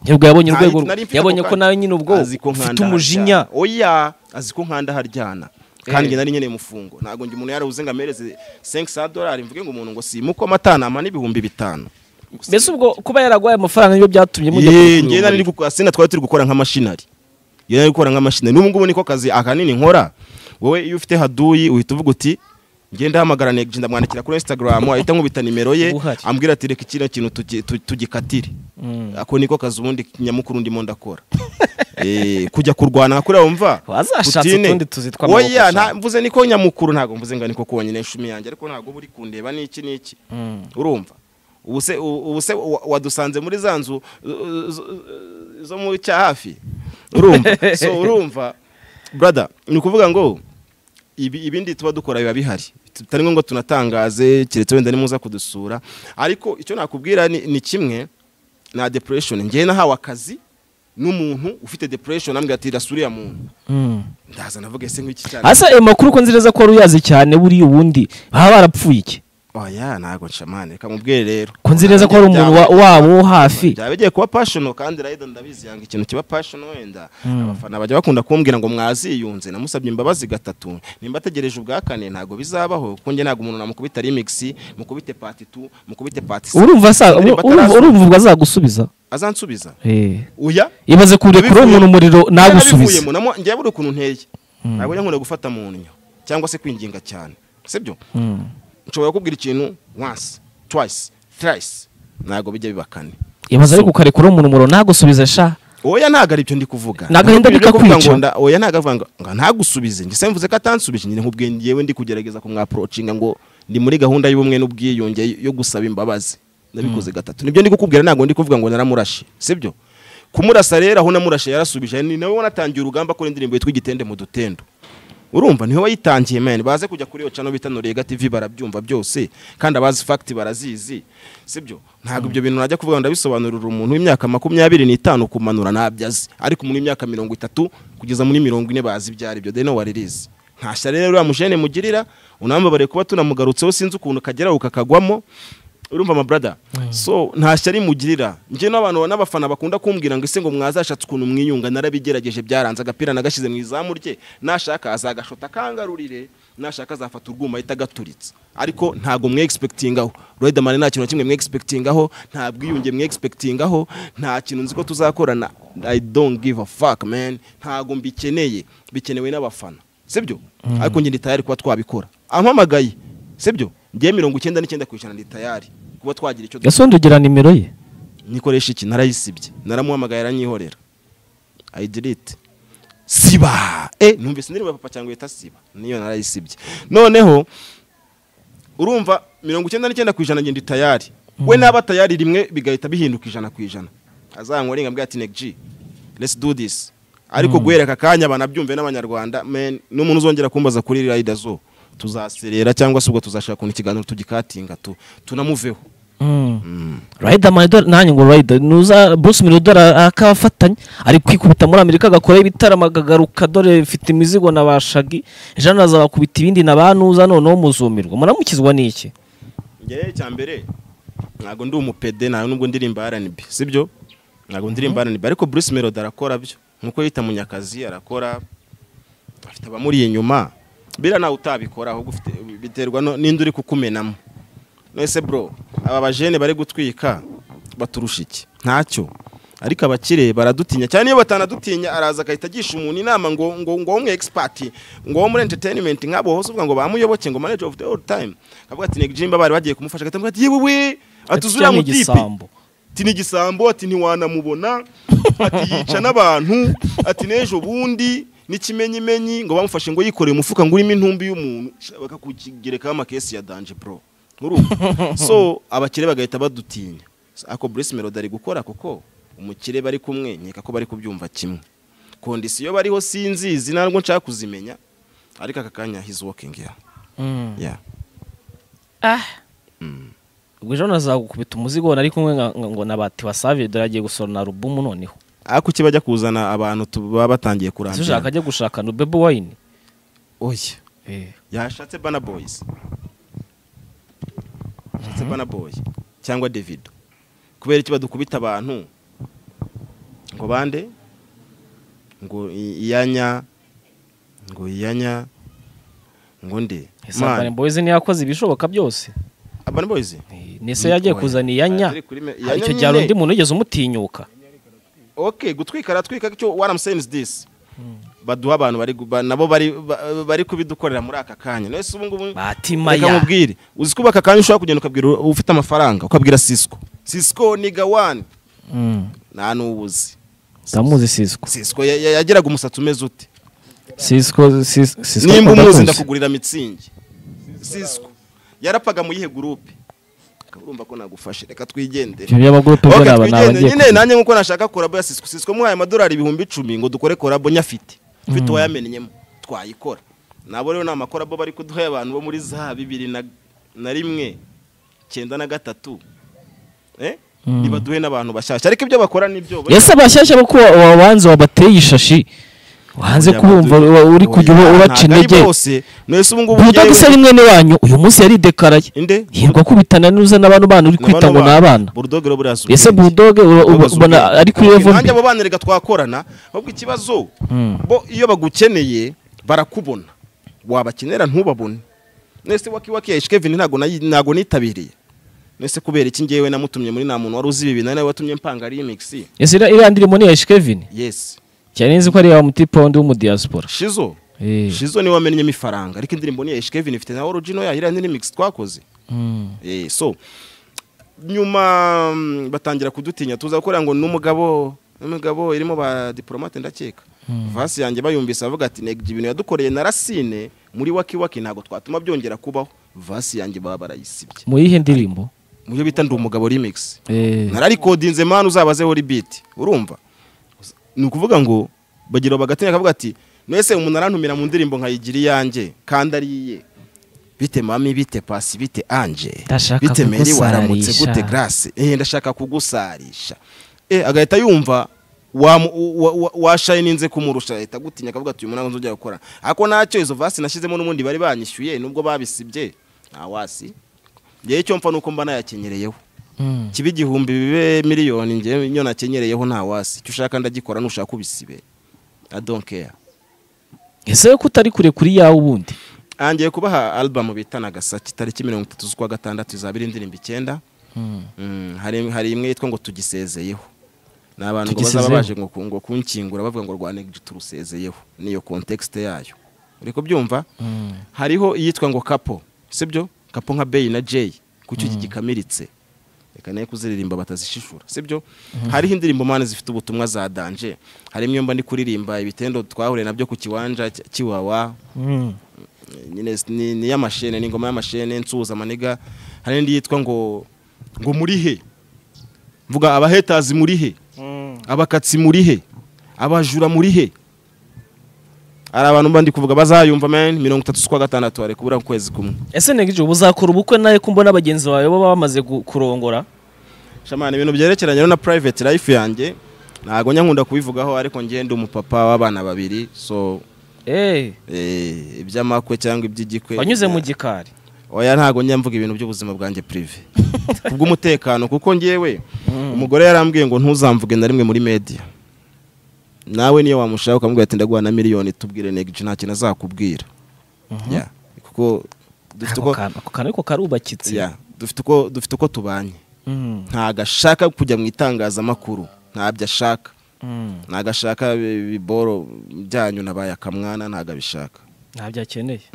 ntabwo yabonye Nta- urwego nari mfite yabonye ako ko kanya. nawe nyine ubwo Azi ko ufite nkanda umujinya haryana. oya azi ko nkanda haryana kandi Eh. njye nari nkeneye umufungo ntabwo njye umuntu yarabuze ngo amereze 500 dolari mvuge ngo umuntu ngo simuke amatanama n'ibihumbi bitanu mbese ubwo kuba yaragwaye amafaranga nibyo byatumye mujya Yee, kugura njye nari umuriro. gukora sina twari turi gukora nk'amashinari njye nari gukora nk'amashinari n'ubu ngubu niko kazi akanini nkora wowe iyo ufite haduyi uhita uvuga uti njye ndahamagara negije ndamwandikira kuri instagram ahita nkubita nimero ye Ubu uhari. ambwira ati reka kino kintu tugi- tu- tugikatire ako niko kazi ubundi nyamukuru ndimo ndakora Eh, kujya kurwana kuriya wumva Wazashatse Putine. utundi tuzi tw'amaboko oya nta- shaka. mvuze niko nyamukuru ntabwo mvuze ngo niko konyine nshumi yanjye ariko ntabwo uba uri kundeba n'iki n'iki urumva ubu se ubu se wa- wadusanze muri za nzu uh, zo- zo mu cya hafi urumva so urumva brother ni ukuvuga ngo ibi- ibindi tuba dukora biba bihari tutari ngombwa tunatangaze keretse wenda nimuza kudusura ariko icyo nakubwira ni, ni kimwe na depression njyewe nahawe akazi n'umuntu ufite depression ambwira ati rasuriya muntu Mm. ndaza navuga ese nk'iki cyane hasa ayo makuru ko nzireza ko wari uyazi cyane buriya ubundi baba barapfuye iki oya ntago nshamane reka mubwire rero ko nzireza ko wari umuntu wa- wabo wo hafi byaba bigiye kuba passion kandi rayida ndabizi yanga ikintu kiba passion wenda abafana bajya bakunda kumbwira ngo mwaziyunze namusabye imbabazi gatatu nimba ategereje ubwa kane ntago bizabaho kunjye ntago umuntu namukubita remix mukubite part 2 mukubite part 6 urumva sa Indirimbo urumva atarasohoka. urumva ubwo azagusubiza azansubiza Eh. uya ibaze kure kure umuntu umuriro nagusubiza nabivuyemo namo njye buri ukuntu nteye ntabwo njya nkunda gufata mu nnyo cyangwa se kwinginga cyane sibyo Mm. nshobora kubwira ikintu once twice thrice ntago bijya biba kane ibaze ariko ukarekura umuntu umuriro nagusubiza sha oya ntago ari ibyo ndi kuvuga Ni agahinda Ntabwo ibyo bikakwica. kuvuga ngo nda- oya ntago avuga ngo ngo ntagusubize njye se mvuze ko atansubije njye nkubwiye ngewe ndi kugerageza kumwaprocinga ngo ndi muri gahunda y'ubumwe n'ubwiyunge yo gusaba imbabazi nabikoze gatatu nibyo ndi kukubwira ntago ndi kuvuga ngo naramurashe sibyo kumurasa rero aho namurashe yarasubije ni nawe wanatangiye urugamba kuri indirimbo yitwa igitende mu dutendo urumva niwe wayitangiye mani baze kujya kuri iyo cano bita norega tv barabyumva byose kandi abazi fagiti barazizi sibyo ntabwo ibyo bintu najya kuvuga ngo ndabisobanurira umuntu w'imyaka makumyabiri n'itanu kumanura ntabyo azi ariko umuntu w'imyaka mirongo itatu kugeza muri mirongo ine bazi ibyo aribyo deno waririzi ntashyira rero uriya mujene mugirira unambabariye kuba tunamugarutseho sinzi ukuntu kageraho kakagwamo urumva ma brother so nta shyari mugirira njye n'abantu n'abafana bakunda kumbwira ngo ese ngo mwazashatse ukuntu mwiyunga narabigerageje byaranze agapira nagashyize mu izamu rye nashaka azagashota akangarurire nashaka azafata urwuma ahita agaturitse ariko ntabwo mwe expectingaho Riderman nta kintu na kimwe mwe expectingaho nta bwiyunge mwe expectingaho nta kintu nzi ko tuzakorana I don't give a fuck man ntabwo mbikeneye bikenewe n'abafana sibyo ariko njye ndi tayari kuba twabikora ampamagaye sibyo ngewe mirongo icyenda n'icyenda ku ijana ndi tayari kuba twagira icyo dukora gasonde ugira nimero ye nikoresha iki narayisibye naramuhamagaye aranyihorera ayidirite siba e numvise indirimbo ya papa cyangwa yita siba niyo narayisibye noneho urumva mirongo icyenda n'icyenda ku ijana ngenda tayari we naba tayari rimwe bigahita bihinduka ijana ku ijana azanywa ringa mbwira ati neg G, let's do this ariko guhereka akanya banabyumve n'abanyarwanda men n'umuntu uzongera kumbaza kuri rayida zo tuzaserera cyangwa se ubwo tuzashaka ukuntu ikiganiro tugikatinga tu- tunamuveho riderman dore- nanjye ngo rider nuza bruce miller dore akabafatanya ari kwikubita muri amerika agakora ibitaramo akagaruka dore mfite imizigo na ba shagi ejo naza bakubita ibindi na ba nuza noneho muzumirwa muramukizwa n'iki ngewe cya mbere ntabwo ndi umupede nta nubwo ndirimba RNB sibyo ntabwo ndirimba ananiba ariko Bruce Melody arakora byo nkuko yita munyakazi arakora afite abamuri inyuma bira nawe utabikora ahubwo ufite biterwa no- n'indi uri kukumenamo nese bro aba bajene bari gutwika baturusha iki ntacyo ariko abakire baradutinya cyane iyo batanadutinya araza agahita agisha umuntu inama ngo ngo ngo umwe expert ngo wo muri entertainment nk'abo hose uvuga ngo bamuyoboke ngo manager of the all time akavuga ati Neg Jimba bari bagiye kumufasha agahita ati yewe we Ati atuzura mu cyane tipe igisambo. ati ni igisambo ati ntiwanamubona ati yica n'abantu ati n'ejo bundi n'ikimenyimenyi ngo bamufashe ngo yikoreye umufuka ngo urimo intumbi y'umuntu sha, bakakugerekaho amakesi ya danje bro urumva so abakire bagahita badutinya ako Bruce Melody ari gukora kuko umukire bari kumwe nkeka ko bari kubyumva kimwe kondisiyo bariho sinzizi ntabwo nshaka kuzimenya ariko aka kanya he's walking yeah. Yeah. ubwo ejo nazagukubita umuzigo nari kumwe nka- nka- ngo nabati wasavire dore agiye gusorana alubumu noneho ako iki bajya kuzana abantu tu- baba batangiye ese ushaka kurambirana ajya gushaka no bebe wayini oya yashatse bana boyizi yashatse bana boyi cyangwa davido kubera iki badukubita abantu ngo bande ngo i- iyanya ngo iyanya ngo nde isangane mboyezi ntiyakoze ibishoboka byose abana boyizi Eh, nese yagiye kuzana iyanya Ari kuri me- hari icyo iyanya gihe hari nyine. undi muntu wigeze umutinyuka okay gutwika aratwika icyo what i'm saying is this baduha abantu bari gu- ba- nabo bari ba- bari kubidukorera muri aka kanya nese ubu ngubu batima Reka ya nkubwire uzi ko aka kanya ushobora kugenda ukabwira ufite amafaranga ukabwira sisiko sisiko ni gawani Mm, nta n'uwuzi ndamuzi sisiko sisiko ya- ya- yagiraga umusatsi umeze ute sisiko Sis- sisiko nimba umuzi ndamuzi. ndakugurira mitsingi sisiko yarapfaga mu yihe gurupe urumva ko nagufashe reka twigendere ibyo by'amagurupe Ok, byo ni aba ni twigendere abagiye nyine nanjye nk'uko nashaka korabo ya sisiko sisiko muhaye amadolari ibihumbi icumi ngo dukore korabo nyafite ufite uwayamenyemo twayikora nabo rero ni amakorabo bari kuduha abantu bo muri za bibiri na na rimwe cyenda na gatatu eh nibaduhe n'abantu bashyashya ariko ibyo bakora nibyo ese abashyashya bo kuba wabanza wabateye ishashi wanze Oya, kubumva badu- wa- uri oya, kujya uba- ubaca ntabwo ari intege bose none se ubu ngubu buda njyewe- gusaba mwene wanyu uyu munsi yaridekaraye inde hirwa kubitana n'uza n'abantu bana uri kwita ngo ni abana burudogero buriya si ese ubwenge. budoge uba- uba- Babaza ubona ubwenge. ari kuri Okay, levo nanjye abo bana reka twakorana ahubwo ikibazo bo iyo bagukeneye barakubona wabakenera ntubabone nese waki waki ya Kevin ntago nayi- ntago nitabiriye nese kubera iki ngewe namutumye muri nta muntu wari uzi ibi nawe watumye mpanga remix ese iriya- iriya ndirimbo ni iya shikevini yes cyane nzi ko ari iya mutipondi w'umudiyasipora shizo Eh. shizo niwe wamenyemo ifaranga ariko indirimbo ni ya Kevin ifite na original yayo iriya ni remix twakoze Mm. Eh, so nyuma mm, batangira kudutinya tuza gukora ngo n'umugabo n'umugabo irimo ba diplomate ndakeka vasi yanjye bayumvise avuga ati nega ibintu yadukoreye na rasine muri waki waki ntabwo twatuma byongera kubaho vasi yanjye baba barayisibye mu yihe ndirimbo mu byo bita ndi umugabo remix Eh. nararikodinze mani uzabazeho ribiti urumva ni ukuvuga ngo bagira bagatinya akavuga ati mwese umuntu arantumira mu ndirimbo nkayigira iyanjye kandi ari iye bite mami bite pasi bite anje Ndashaka bite meri waramutse kugusarisha. gute grasi eh ndashaka kugusarisha eh agahita yumva wamu- wa- wa- washayininze kumurusha ahita gutinya akavuga ati uyu munsi nzongera gukora ariko ntacyo izo vasi nashyizemo n'ubundi bari banyishyuye nubwo babisibye nta wasi ngewe icyo mpfa nuko mba nayakenyereyeho Mm. kiba igihumbi bibe miliyoni ngewe iyo nakenyereyeho nta wasi icyo ushaka ndagikora nushaka ubisibe i don't care ese ko utari kure kuri yawe ubundi angiye kubaha album bita Nagasaki tariki mirongo itatu z'ukwa gatandatu izaba iri indirimbo icyenda Mm, hari hari imwe yitwa ngo tugisezeyeho ni abantu ngo bazaba baje ngo ku- ngo kunkingura bavuga ngo rwa negi turusezeyeho niyo context yayo uri kubyumva hariho iyitwa ngo kapo sibyo kapo nka Bey na Jay kuki gikamiritse reka nayo kuziririmba batazishishura sibyo hariho indirimbo mpande zifite ubutumwa za danje harimo iyo mba ndi kuririmba ibitendo twahure nabyo ku kiwanja cy- kiwawa nyine s- ni, ni y'amashene ni ingoma y'amashene nsuhuza amaniga hari n'indi yitwa ngo ngo muri he mvuga abahetazi muri he abakatsi muri he abajura muri he hari abantu mba ndi kuvuga bazayumva man mirongo itatu z'ukwa gatandatu hari kubura ukwezi kumwe ese negije ubu uzakora ubukwe nawe ko mbona bagenzi bawe baba bamaze gu- kurongora shamani ibintu byerekeranye na private life yanjye ntabwo njya nkunda kubivugaho ariko njye ndi umupapa w'abana babiri so Eh, eh, iby'amakwe cyangwa iby'igikwe wanyuze mu na- gikari oya ntabwo njya mvuga ibintu by'ubuzima bwanjye prive kubw'umutekano kuko ngewe umugore yarambwiye ngo ntuzamvuge na rimwe muri media nawe niyo wamushaka ukamubwira ati ndaguha na miliyoni tubwire negiji nta kintu azakubwira Yeah. kuko dufite Ako uko kantu- ako kantu ariko karubakitse yeah, dufite uko dufite uko tubanye Mm, ntago ashaka kujya mu itangazamakuru ntabyo ashaka mm. ntago ashaka ibi- ibiboro byanyu nabaye akamwana ntago abishaka ntabyo akeneye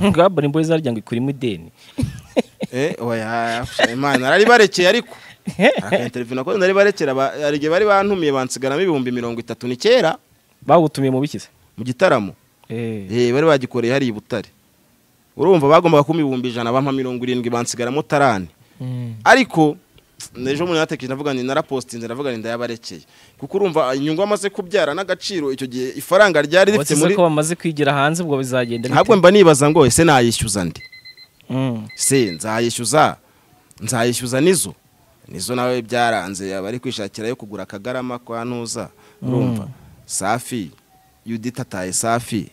ngabona imbohe zarya ngo ikurimo ideni Eh, oya, imana naribarekeye ariko aka interview nakoze naribarekera ba- hari igihe bari bantumiye bansigaramo ibihumbi mirongo itatu ni kera bagutumiye mu bikize mu gitaramo Eh. Eh, bari bagikoreye hariya i butare urumva bagombaga kumpa ibihumbi ijana bampa mirongo irindwi bansigaramo tarani Mm. ariko ejo bundi natekereje ndavuga ni narapositinze ndavuga ni ndayabarekeye kuko urumva inyungu amaze kubyara n'agaciro icyo gihe ifaranga ryari rifite Wakize muri ko bamaze kwigira hanze ubwo bizagenda ntabwo mba nibaza ngo ese nayishyuza ndi Mm. se nzayishyuza nzayishyuza nizo nizo nawe byaranze abari kwishakira yo kugura akagarama kwa ntuza urumva safi yudita taye safi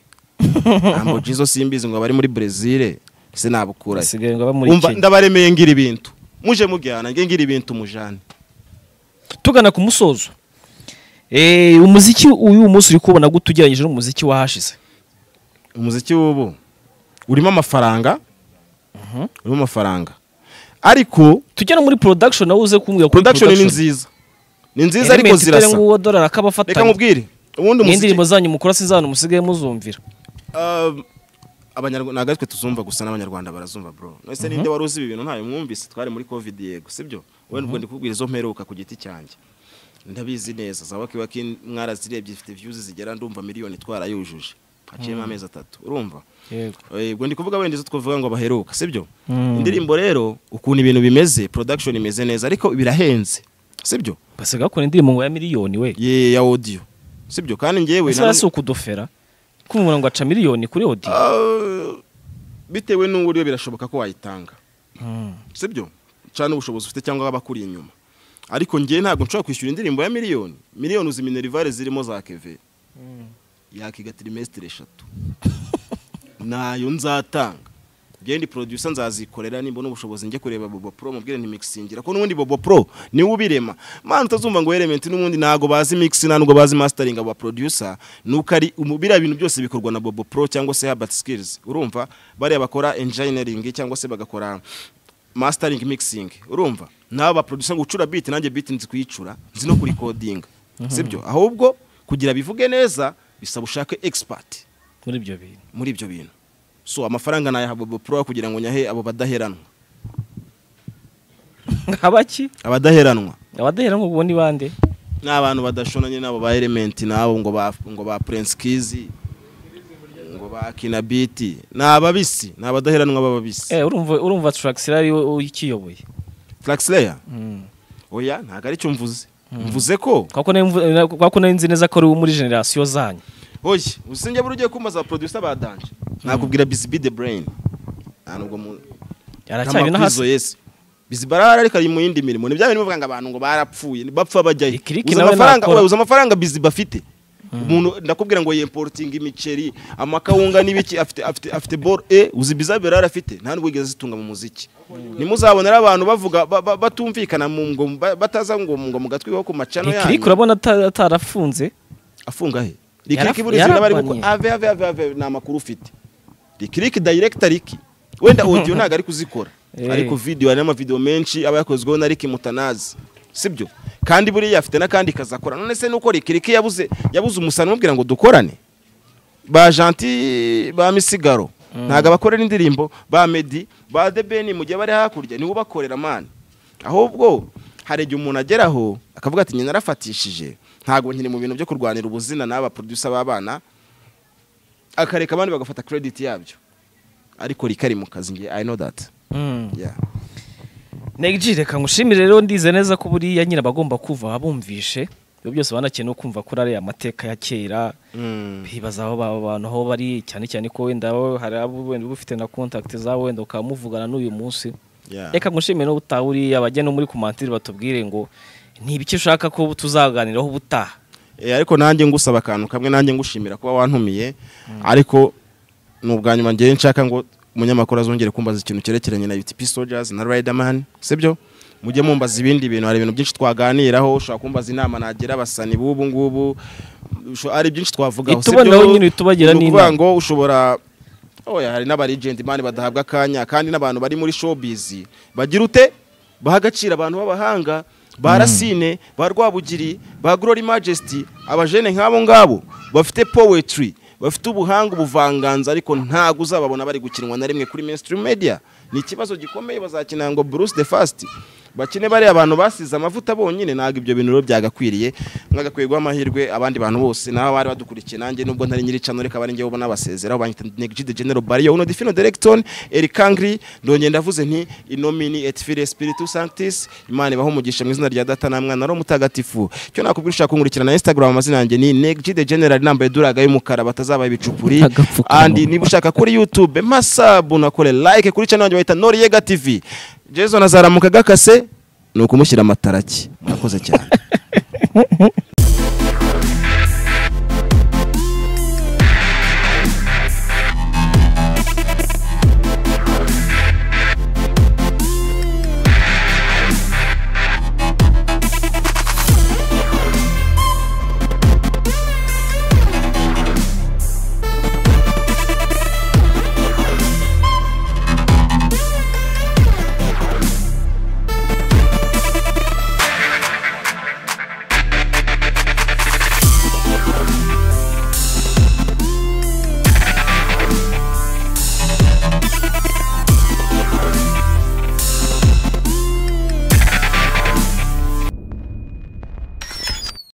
ntabwo jizo simbizi ngo abari muri brezil se nabukurayo basigaye ngo aba muri Umva, Kenya. ndabaremeye ngira ibintu muje mujyana nge ngira ibintu mujane tugana ku musozo Eh, umuziki uyu munsi uri kubona gute ugereranyije n'umuziki wahashize umuziki w'ubu urimo amafaranga urimo amafaranga ariko tujya no muri production nawe uze kumbwira kuri production ni nziza ni nziza ariko Element itari zirasa nguwo dollar akabafatanya reka mubwire ubundi umuziki n'indirimbo zanyu mukora sinzana musigaye muzumvira Um, abanyarwanda ntabwo aritwe tuzumva gusa n'abanyarwanda barazumva bro nese ninde wari uzi ibi bintu ntayo mwumvise twari muri covid yego sibyo wowe nubwo ndikubwira izo mperuka ku giti cyanjye ndabizi neza za wakiwaki mwarazirebye ifite views zigera ndumva miliyoni twarayujuje haciyemo amezi atatu urumva yego ubwo ndi kuvuga wenda izo twavuga ngo baheruka sibyo indirimbo rero ukuntu ibintu bimeze production imeze neza ariko birahenze sibyo basigaye bakora indirimbo ngo ya miliyoni we Ye- ya audio sibyo kandi ngewe ese na si ukudofera kumubona ngo aca miliyoni kuri odi Ah, bitewe n'uburyo birashoboka ko wayitanga sibyo cyane ubushobozi ufite cyangwa abakuri inyuma ariko ngewe ntabwo nshobora kwishyura indirimbo ya miliyoni miliyoni uzi minerivare zirimo za keve yakiga trimestre eshatu nayo nzatanga ngende producer nzazikorera nimbona ubushobozi njye kureba bobo pro mubwire nti mixingira ko n'ubundi bobo pro niwe ubirema mana utazumva ngo element n'ubundi ntago bazi mix nta nubwo bazi mastering abo producer nuko ari umu- biriya bintu byose bikorwa na bobo pro cyangwa se Herbert Skills urumva bariya bakora engineering cyangwa se bagakora mastering mixing urumva nabo baproducer ngo ucura beat nanjye beat nzi kuyicura nzi no kurikodinga sibyo ahubwo kugira bivuge neza bisaba ushake expert muri ibyo bintu muri ibyo bintu so amafaranga nayaha bobo pro kugira ngo nyahe abo badaheranwa abaki abadaheranwa abadahera ngo ubone ibande ni abantu badashonanye n'abo ba element n'abo ngo ba ngo ba prince kizi ngo ba kinabiti ni ababisi ni abadaheranwa b'ababisi Eh, urumva urumva tracks rari ikiyoboye flaxlayer Mm. oya ntabwo aricyo mvuze mvuze ko Kwa ko nari mvu- eh, kwa ko nari nzi neza ko ari uwo muri generasiyo zanyu oye usinjye buri ugiye kumbaza ba producer ba danje nakubwira bizibi the brain nta nubwo mu aracyari no hasi yesi biziba arahari ariko ari mu yindi mirimo ni bya bintu bivuga ngo abantu ngo barapfuye bapfa bajyayo Ikiriki uzi nawe amafaranga nakora. oya, uzi amafaranga biziba afite umuntu ndakubwira ngo yemporutinga imiceri amakawunga n'ibiki afite afite afite bor e uzi bizabe rara afite nta nubwo yigeze zitunga mu muziki ntimuzabone ari abantu bavuga ba- ba- batumvikana mu ngo ba- bataza ngo ngo mu gatwi ho ku macano ikiriki yanyu urabona ata- atarafunze afunga he rikiriki Yaraf- buri zina bari yarabanye. gukora ave ave ave ave ni amakuru ufite rikiriki director riki wenda audio ntabwo ari kuzikora Eh. ariko video hari n'amavideo menshi aba yakozweho na Ricky Mutanazi sibyo kandi buriya afite n'akandi kazakora none se nuko rikiriki yabuze yabuze umusani umubwira ngo dukorane ba Gentil ba Misigaro ntabwo abakorera indirimbo ba Meddy ba The Ben mu gihe bari hakurya niwe ubakorera man ahubwo hari igihe umuntu ageraho akavuga ati nyina narafatishije ntabwo nkiri mu bintu byo kurwanira ubuzina n'aba producer b'abana akareka abandi bagafata credit yabyo ariko rikari mu kazi nge I know that Mm. yeah. Negji reka ngushimire rero ndize neza ko buriya nyine abagomba kuva abumvishe ibyo byose banakeneye no kumva kuri ariya mateka ya kera mm. bibaza aho ba- abantu aho bari cyane cyane ko wenda wowe hari abo wenda uba ufite na contact zawe wenda ukaba muvugana n'uyu munsi yeah. reka ngushimire no utaha uriya bajya no muri komantiri batubwire ngo ni ibiki ushaka ko tuzaganiraho ubutaha Eh, ariko nanjye ngusaba akantu kamwe nanjye ngushimira kuba wantumiye ariko ni ubwa nyuma ngewe nshaka ngo umunyamakuru azongere kumbaza ikintu cyerekeranye na UTP Soldiers na Riderman sibyo mujye mumbaza ibindi bintu hari ibintu byinshi twaganiraho ushobora kumbaza inama nagira abasani b'ubu ngubu usho- hari byinshi twavugaho si Itubona byo- wowe nyine itubagira ni n'inama. ukuvuga ngo ushobora oya hari n'abarigenti imana badahabwa akanya kandi n'abantu bari muri showbiz bagira ute baha agaciro abantu b'abahanga ba rasine ba rwabugiri ba glory majesty abajene nk'abo ngabo bafite poetry bafite ubuhanga ubuvanganzo ariko ntabwo uzababona bari gukinwa na rimwe kuri mainstream media ni ikibazo gikomeye bazakina ngo bruce the fast bakine bariya abantu basize amavuta bonyine ntabwo ibyo bintu rero byagakwiriye mwagakwiye guha amahirwe abandi bantu bose naho bari badukurikiye nanjye nubwo ntari nyiri cano reka bari njyewe ubona basezeraho banyita negide genero bariyo uno defino directon eric angri ndongeye ndavuze nti inomini et fili spiritu sanctis imana ibaho umugisha mu izina rya data na mwana ari umutagatifu icyo nakubwira ushaka kunkurikira na instagram amazina yanjye ni negide general inamba iduraga y'umukara batazaba ibicupuri Agapfukamunwa. andi niba ushaka kuri youtube masabu nakore like kuri channel yanjye bahita noriega tv jason azaramuka gakase ni ukumushyira amataraki murakoze cyane